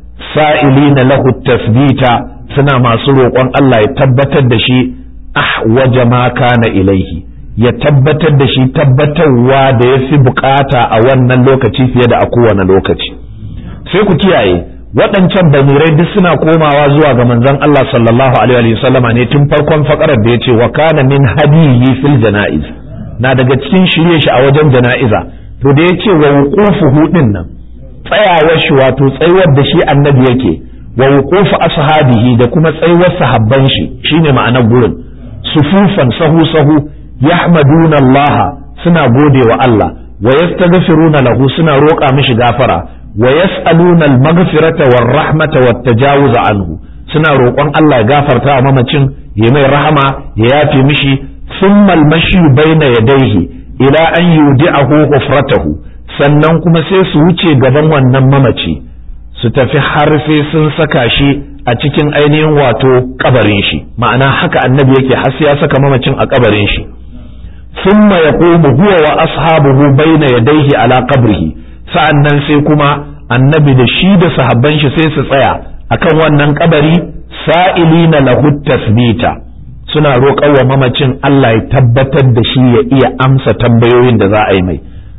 sa'ilina lahu tasbita suna masu roƙon Allah ya tabbatar da shi ahwaja ma kana ilaihi ya tabbatar da shi tabbatarwa da ya fi bukata a wannan lokaci fiye da a kowane lokaci sai ku kiyaye waɗancan bamirai duk suna komawa zuwa ga manzon Allah sallallahu alaihi wasallama ne tun farkon fakarar da ya ce wa kana min hadiyi fil janaiz na daga cikin shirye shi a wajen jana'iza to da ya ce wa wuqufuhu din nan tsayawar shi wato tsayuwar da shi annabi yake wa wuqufu ashabihi da kuma tsayuwar sahabban shi shine ma'anar gurin sufufan sahu sahu yahmaduna Allah suna gode wa Allah wa yastaghfiruna lahu suna roƙa mishi gafara wa yas'aluna al-maghfirata war-rahmata wat-tajawuz anhu suna roƙon Allah ya gafarta wa mamacin ya mai rahama ya yafe mishi thumma al-mashi baina yadayhi ila an yudi'ahu hufratahu sannan kuma sai su wuce gaban wannan mamaci su tafi har sai sun saka shi a cikin ainihin wato kabarin shi ma'ana haka annabi yake har sai ya saka mamacin a kabarin shi thumma yaqumu huwa wa ashabuhu baina yadayhi ala qabrihi sa'annan sai kuma annabi da shi da sahabban shi sai su tsaya akan wannan kabari sa'ilina lahu tasbita suna roƙar wa mamacin Allah ya tabbatar da shi ya iya amsa tambayoyin da za a yi mai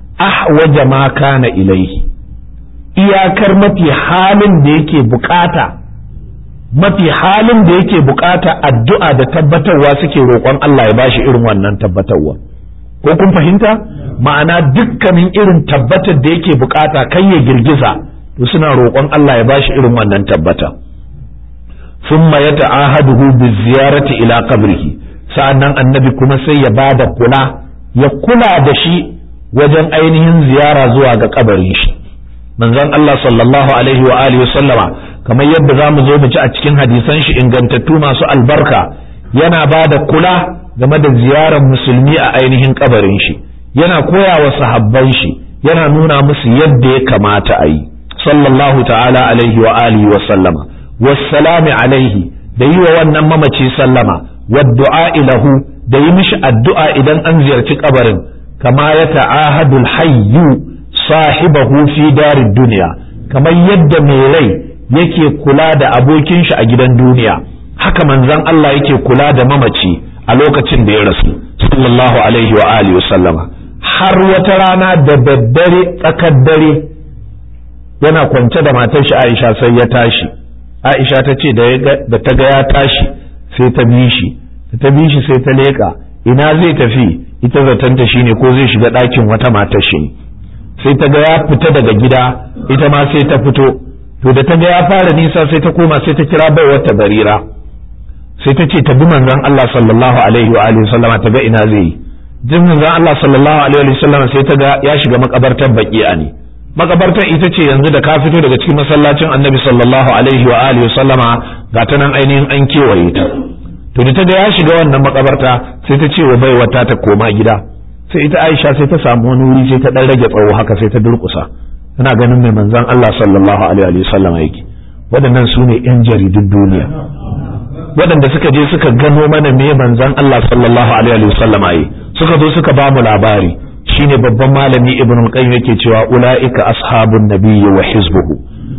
ahwaja ma kana ilaihi iyakar mafi halin da yake bukata mafi halin da yake bukata addu'a da tabbatarwa suke roƙon Allah ya bashi irin wannan tabbatarwa ko kun fahimta ma'ana dukkanin irin tabbatar da yake bukata kai ya girgiza to suna roƙon Allah ya bashi irin wannan tabbata thumma yata'ahaduhu bi ziyarati ila qabrihi sa'annan annabi kuma sai ya bada kula ya kula da shi wajen ainihin ziyara zuwa ga kabarin shi manzon Allah sallallahu alaihi wa alihi sallama kamar yadda zamu zo mu ci a cikin hadisan shi ingantattu masu albarka yana ba da kula game da ziyarar musulmi a ainihin kabarin shi yana koya wa sahabban shi yana nuna musu yadda ya kamata a yi sallallahu ta'ala alaihi wa alihi wa sallama wassalami alaihi da yi wa wannan mamaci sallama wa du'a lahu da yi mishi addu'a idan an ziyarci kabarin kama ya ta'ahadul hayyu sahibahu fi darid duniya kamar yadda mai rai yake kula da abokin shi a gidan duniya haka manzon Allah yake kula da mamaci a lokacin da ya rasu sallallahu alaihi wa alihi sallama har wata rana da daddare tsakar dare yana kwance da matar shi Aisha sai ya tashi Aisha ta ce da ta ga ya tashi sai ta bi shi ta bi shi sai ta leka ina zai tafi ita zatanta shine ko zai shiga ɗakin wata matar shi ne sai ta ga ya fita daga gida ita ma sai ta fito to da ta ga ya fara nisa sai ta koma sai ta kira bai wata barira sai ta ce ta bi manzon Allah sallallahu alaihi wa alihi sallama ta ga ina zai yi jin manzon Allah sallallahu alaihi wa sallama sai ta ga ya shiga makabartar baqi'a ne makabartar ita ce yanzu da ka fito daga cikin masallacin annabi sallallahu alaihi wa alihi sallama ga ta nan ainihin an kewaye ta to da ta ga ya shiga wannan makabarta sai ta ce wa bai wata ta koma gida sai ita Aisha sai ta samu wani wuri sai ta dan rage tsawo haka sai ta durkusa tana ganin mai manzon Allah sallallahu alaihi wa sallam yake waɗannan su ne yan jaridun duniya waɗanda suka je suka gano mana me manzon Allah sallallahu alaihi wa sallam yi suka zo suka ba mu labari shine babban malami ibn al-qayyim yake cewa ulaika ashabun nabiyyi wa hizbuhu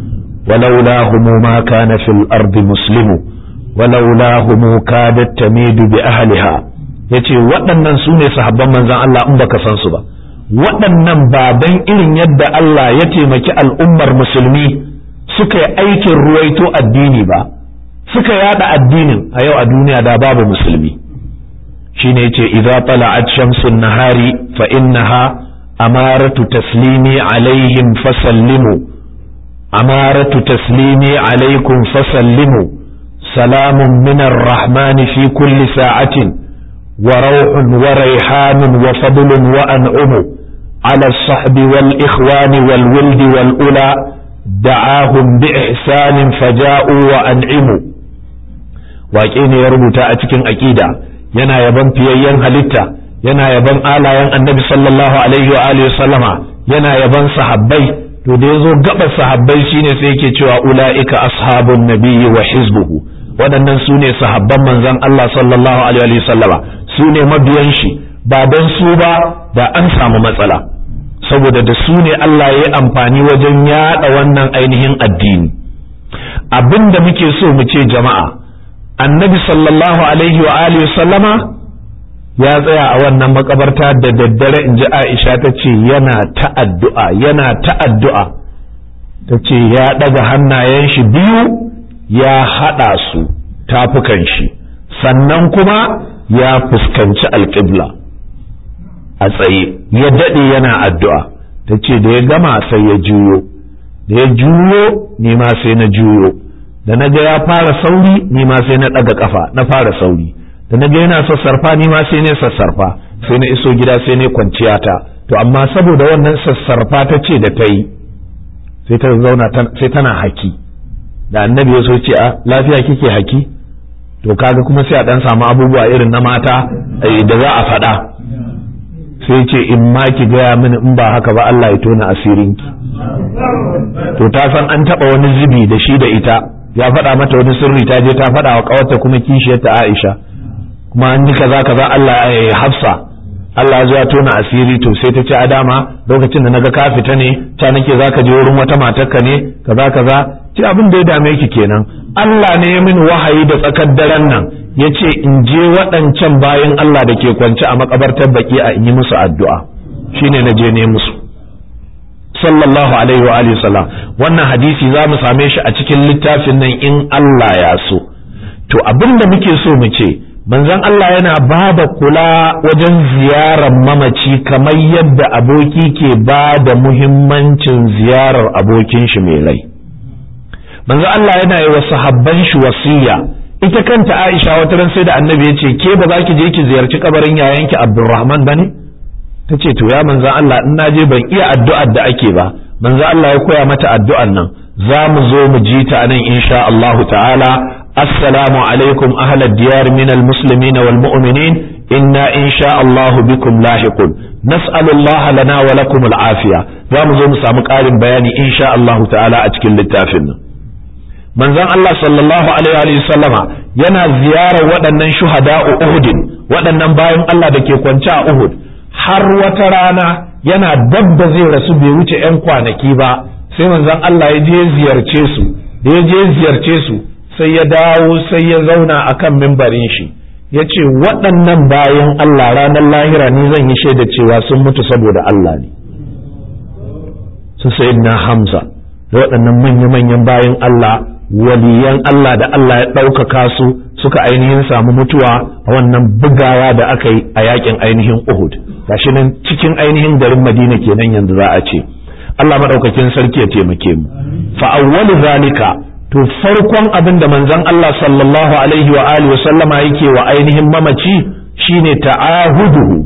ولولاهم ما كان في الأرض مسلم ولولاهم كادت تميد بأهلها yace waɗannan su ne sahabban manzan Allah in baka san su ba waɗannan ba dan irin yadda Allah ya taimaki al'ummar musulmi suka yi aikin ruwaito addini ba suka yada addinin a yau a duniya da babu musulmi shine yace idza tala'at shamsun nahari fa innaha amaratu taslimi alaihim fasallimu amaratu taslimi alaikum fasallimu salamun min ar-rahman fi kulli sa'atin wa rawhun wa rayhanun wa fadlun wa an'umu ala as-sahbi wal ikhwani wal wildi wal ula da'ahum bi ihsanin faja'u wa an'imu waƙe ne ya rubuta a cikin aƙida yana yaban fiyayyen halitta yana yaban alayen annabi sallallahu alaihi wa alihi sallama yana yaban sahabbai to da yazo gaba sahabbai shine sai yake cewa ulaika ashabun nabiyyi wa hizbuhu waɗannan su ne sahabban manzon Allah sallallahu alaihi wa sallama su ne mabiyan shi ba dan su ba da an samu matsala saboda da su ne Allah ya yi amfani wajen yada wannan ainihin addini abinda muke so mu ce jama'a annabi sallallahu alaihi wa alihi sallama ya tsaya a wannan makabarta da daddare in ji aisha ta ce yana ta'addu'a yana ta'addu'a ta ce ya ɗaga hannayen shi biyu ya haɗa su tafukan shi sannan kuma ya fuskanci alƙibla a tsaye ya daɗe yana addu'a ta ce da ya gama sai ya juyo da ya juyo ni ma sai na juyo da na ga ya fara sauri ni ma sai na ɗaga ƙafa na fara sauri da na ga yana sassarfa ni ma sai ne sassarfa sai na iso gida sai ne kwanciya ta to amma saboda wannan sassarfa ta ce da ta yi sai ta zauna sai tana haki da annabi ya so ce a lafiya kike haki to kaga kuma sai a dan samu abubuwa irin na mata da za a faɗa sai ce in ma ki gaya mini in ba haka ba Allah ya tona asirinki to ta san an taɓa wani zubi da shi da ita ya faɗa mata wani sirri ta je ta faɗa wa ƙawarta kuma kishiyarta Aisha kuma an yi kaza kaza Allah ya hafsa Allah ya zo ya tona asiri to sai ta ce a dama lokacin da naga ka fita ne ta nake zaka je wurin wata matarka ne kaza kaza ce abin da ya dame ki kenan Allah ne ya min wahayi da tsakar daren nan ya ce in je waɗancan bayan Allah da ke kwance a makabartar baki a in yi musu addu'a shine na je ne musu sallallahu alaihi wa alihi sallam wannan hadisi za mu same shi a cikin littafin nan in Allah ya so to abin da muke so mu ce manzon Allah yana ba da kula wajen ziyarar mamaci kamar yadda aboki ke ba da muhimmancin ziyarar abokin shi mai rai manzon Allah yana yi wa sahabban shi wasiya ita kanta Aisha wata ran sai da annabi ya ce ke ba za ki je ki ziyarci kabarin yayanki Abdulrahman bane ta ce to ya manzon Allah in na je ban iya addu'ar da ake ba manzon Allah ya koya mata addu'ar nan za mu zo mu ji ta nan insha Allahu ta'ala السلام عليكم أهل الديار من المسلمين والمؤمنين إنا إن شاء الله بكم لاحقون نسأل الله لنا ولكم العافية ومزوم سامك آل بياني إن شاء الله تعالى أتكل للتافن من زن الله صلى الله عليه وسلم ينا زيارة ودنن شهداء أهد ودنن باين الله دكي كونشا أهد har wata rana yana dab da zai rasu bai wuce 'yan kwanaki ba sai manzon Allah ya je ziyarce su da ya je ziyarce su sai ya dawo sai ya zauna a kan mimbarin shi ya ce waɗannan bayan Allah ranar lahira ni zan yi shaida cewa sun mutu saboda Allah ne su na Hamza da waɗannan manya-manyan bayan Allah waliyan Allah da Allah ya ɗaukaka su suka ainihin samu mutuwa a wannan bugawa da aka yi a yakin ainihin Uhud gashi nan cikin ainihin garin Madina kenan yanzu za a ce Allah maɗaukakin sarki ya taimake mu fa awwalu zalika to farkon abin da manzon Allah sallallahu alaihi wa alihi wa sallama yake wa ainihin mamaci shine ta'ahuduhu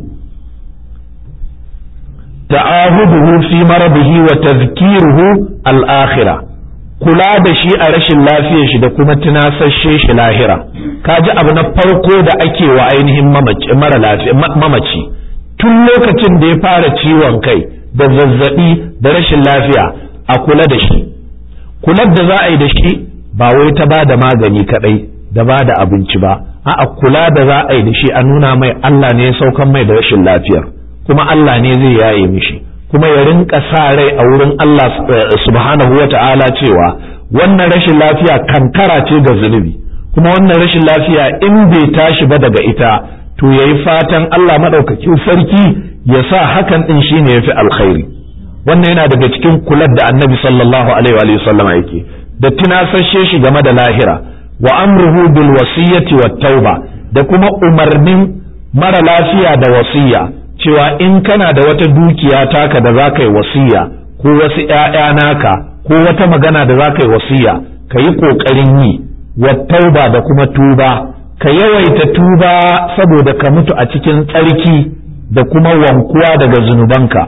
ta'ahuduhu fi maradihi wa tazkiruhu al-akhirah kula da shi a rashin lafiyar shi da kuma tunasashe shi lahira kaji abu na farko da ake wa ainihin mamaci mara lafiya mamaci tun lokacin da ya fara ciwon kai da zazzabi da rashin lafiya a kula da shi kular da za a yi da shi ba wai ta ba da magani kadai da ba da abinci ba a'a kula da za a yi da shi a nuna mai Allah ne ya saukan mai da rashin lafiyar kuma Allah ne zai yaye mishi kuma ya rinka sa rai a wurin Allah subhanahu wa ta'ala cewa wannan rashin lafiya kankara ce ga zunubi kuma wannan rashin lafiya in bai tashi ba daga ita to yayi fatan Allah madaukakin sarki ya sa hakan din shine yafi alkhairi wannan yana daga cikin kular da annabi sallallahu alaihi wa sallama yake da tunasashe shi game da lahira wa amruhu bil wasiyyati wat tauba da kuma umarnin mara lafiya da wasiya cewa in kana da wata dukiya taka da zaka yi wasiya ko wasu ƴaƴa naka ko wata magana da zaka yi wasiya ka yi ƙoƙarin yi wat tauba da kuma tuba ka yawaita tuba saboda ka mutu a cikin tsarki da kuma wankuwa daga zunubanka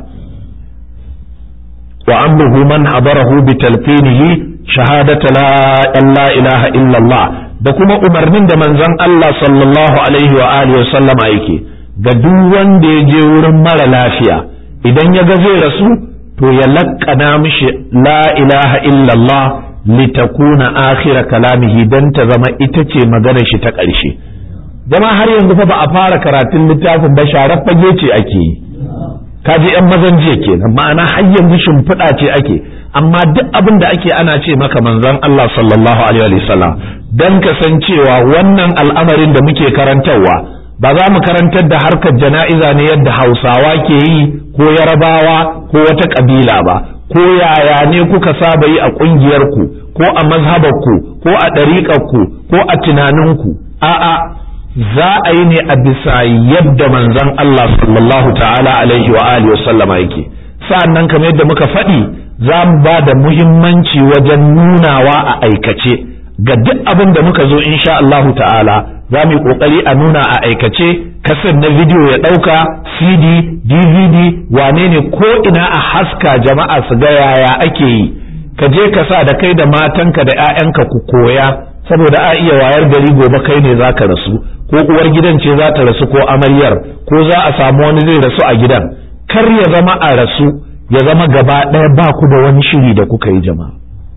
wa amruhu man habarahu bi talqinihi shahadata la ilaha illallah da kuma umarnin da manzon Allah sallallahu alaihi wa alihi wa sallama yake ga duk wanda ya je wurin mara lafiya idan ya ga zai rasu to ya laƙana mishi la ilaha illallah litakuna akhira kalamihi dan ta zama ita ce maganar shi ta ƙarshe jama har yanzu fa ba a fara karatun littafin ba sharar fage ce ake yi kaji yan mazan jiya kenan ma'ana har yanzu shimfiɗa ce ake amma duk abin da ake ana ce maka manzon Allah sallallahu alaihi wa sallam dan kasancewa wannan al'amarin da muke karantarwa ba za mu karantar da harkar jana'iza ne yadda Hausawa ke yi ko Yarabawa ko wata kabila ba ko yaya ne kuka saba yi a ƙungiyarku ko a mazhabarku ko a ɗariƙarku ko a tunaninku a'a za a yi ne a bisa yadda manzon Allah sallallahu ta'ala alaihi wa alihi wasallama yake sa'annan kamar yadda muka faɗi za mu ba da muhimmanci wajen nunawa a aikace ga duk abin da muka zo insha Allah ta'ala za mu yi kokari a nuna a aikace kasar na bidiyo ya ɗauka cd dvd wane ne ko ina a haska jama'a su ga yaya ake yi ka je ka sa da kai da matanka da 'ya'yanka ku koya saboda a iya wayar gari gobe kai ne za ka rasu ko uwar gidan ce za ta rasu ko amaryar ko za a samu wani zai rasu a gidan kar ya zama a rasu ya zama gaba ɗaya ba ku da wani shiri da kuka yi jama'a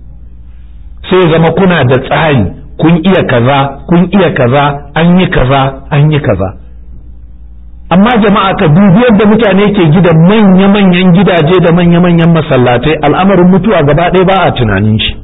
sai ya zama kuna da tsari kun iya kaza kun iya kaza an yi kaza an yi kaza amma jama'a ka dubi yadda mutane ke gida manya-manyan gidaje da manya-manyan masallatai al'amarin mutuwa gaba ɗaya ba a tunanin shi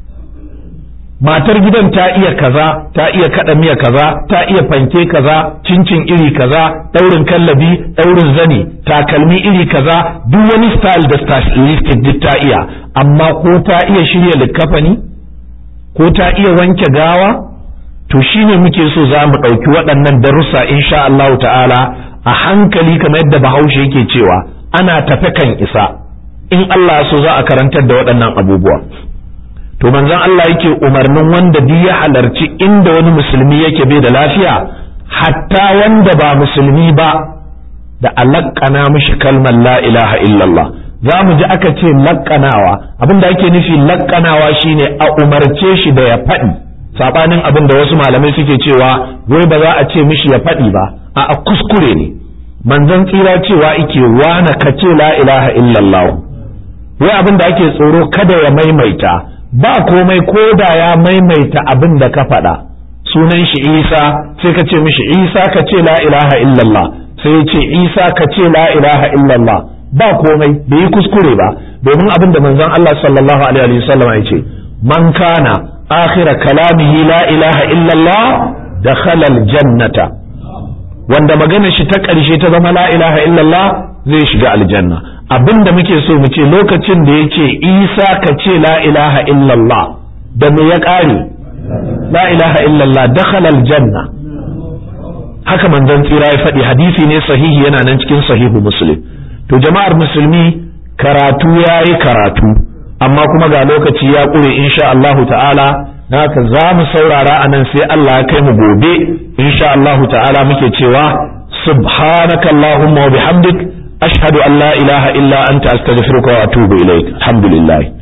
matar gidan ta iya kaza ta iya kada miya kaza ta iya fanke kaza cincin iri kaza daurin kallabi daurin zani takalmi iri kaza duk wani style da stylistic duk ta iya amma ko ta iya shirya likkafani ko ta iya wanke gawa to shine muke so za mu ɗauki waɗannan darussa insha Allah ta'ala a hankali kamar yadda bahaushe yake cewa ana tafe kan isa in Allah so za a karantar da waɗannan abubuwa to manzon Allah yake umarnin wanda duk ya halarci inda wani musulmi yake bai da lafiya hatta wanda ba musulmi ba da alaƙana mishi kalmar la ilaha illallah za mu ji aka ce laƙanawa abin da ake nufi laƙanawa shine a umarce shi da ya faɗi sabanin abin da wasu malamai suke cewa wai ba za a ce mishi ya faɗi ba a kuskure ne manzon tsira cewa ike wana ka ce la ilaha illallah wai abin da ake tsoro kada ya maimaita ba komai ko da ya maimaita abin da ka faɗa sunan shi isa sai ka ce mishi isa ka ce la ilaha illallah sai ya ce isa ka ce la ilaha illallah ba komai bai yi kuskure ba domin abin da manzon Allah sallallahu alaihi wa sallam ya ce man kana akhira kalamihi la ilaha illallah dakhala aljannata wanda magana shi ta ƙarshe ta zama la ilaha illallah zai shiga aljanna abin da muke so mu ce lokacin da ya ce isa ka ce la ilaha illallah da me ya ƙare la ilaha illallah dakhala aljanna haka manzon tsira ya faɗi hadisi ne sahihi yana nan cikin sahihu muslim to jama'ar musulmi karatu ya yi karatu amma kuma ga lokaci ya ƙure insha Allahu ta'ala haka za mu saurara a nan sai Allah ya kai mu gobe insha Allahu ta'ala muke cewa subhanaka Allahumma wa bihamdik ashhadu an la ilaha illa anta astaghfiruka wa atubu ilaik alhamdulillah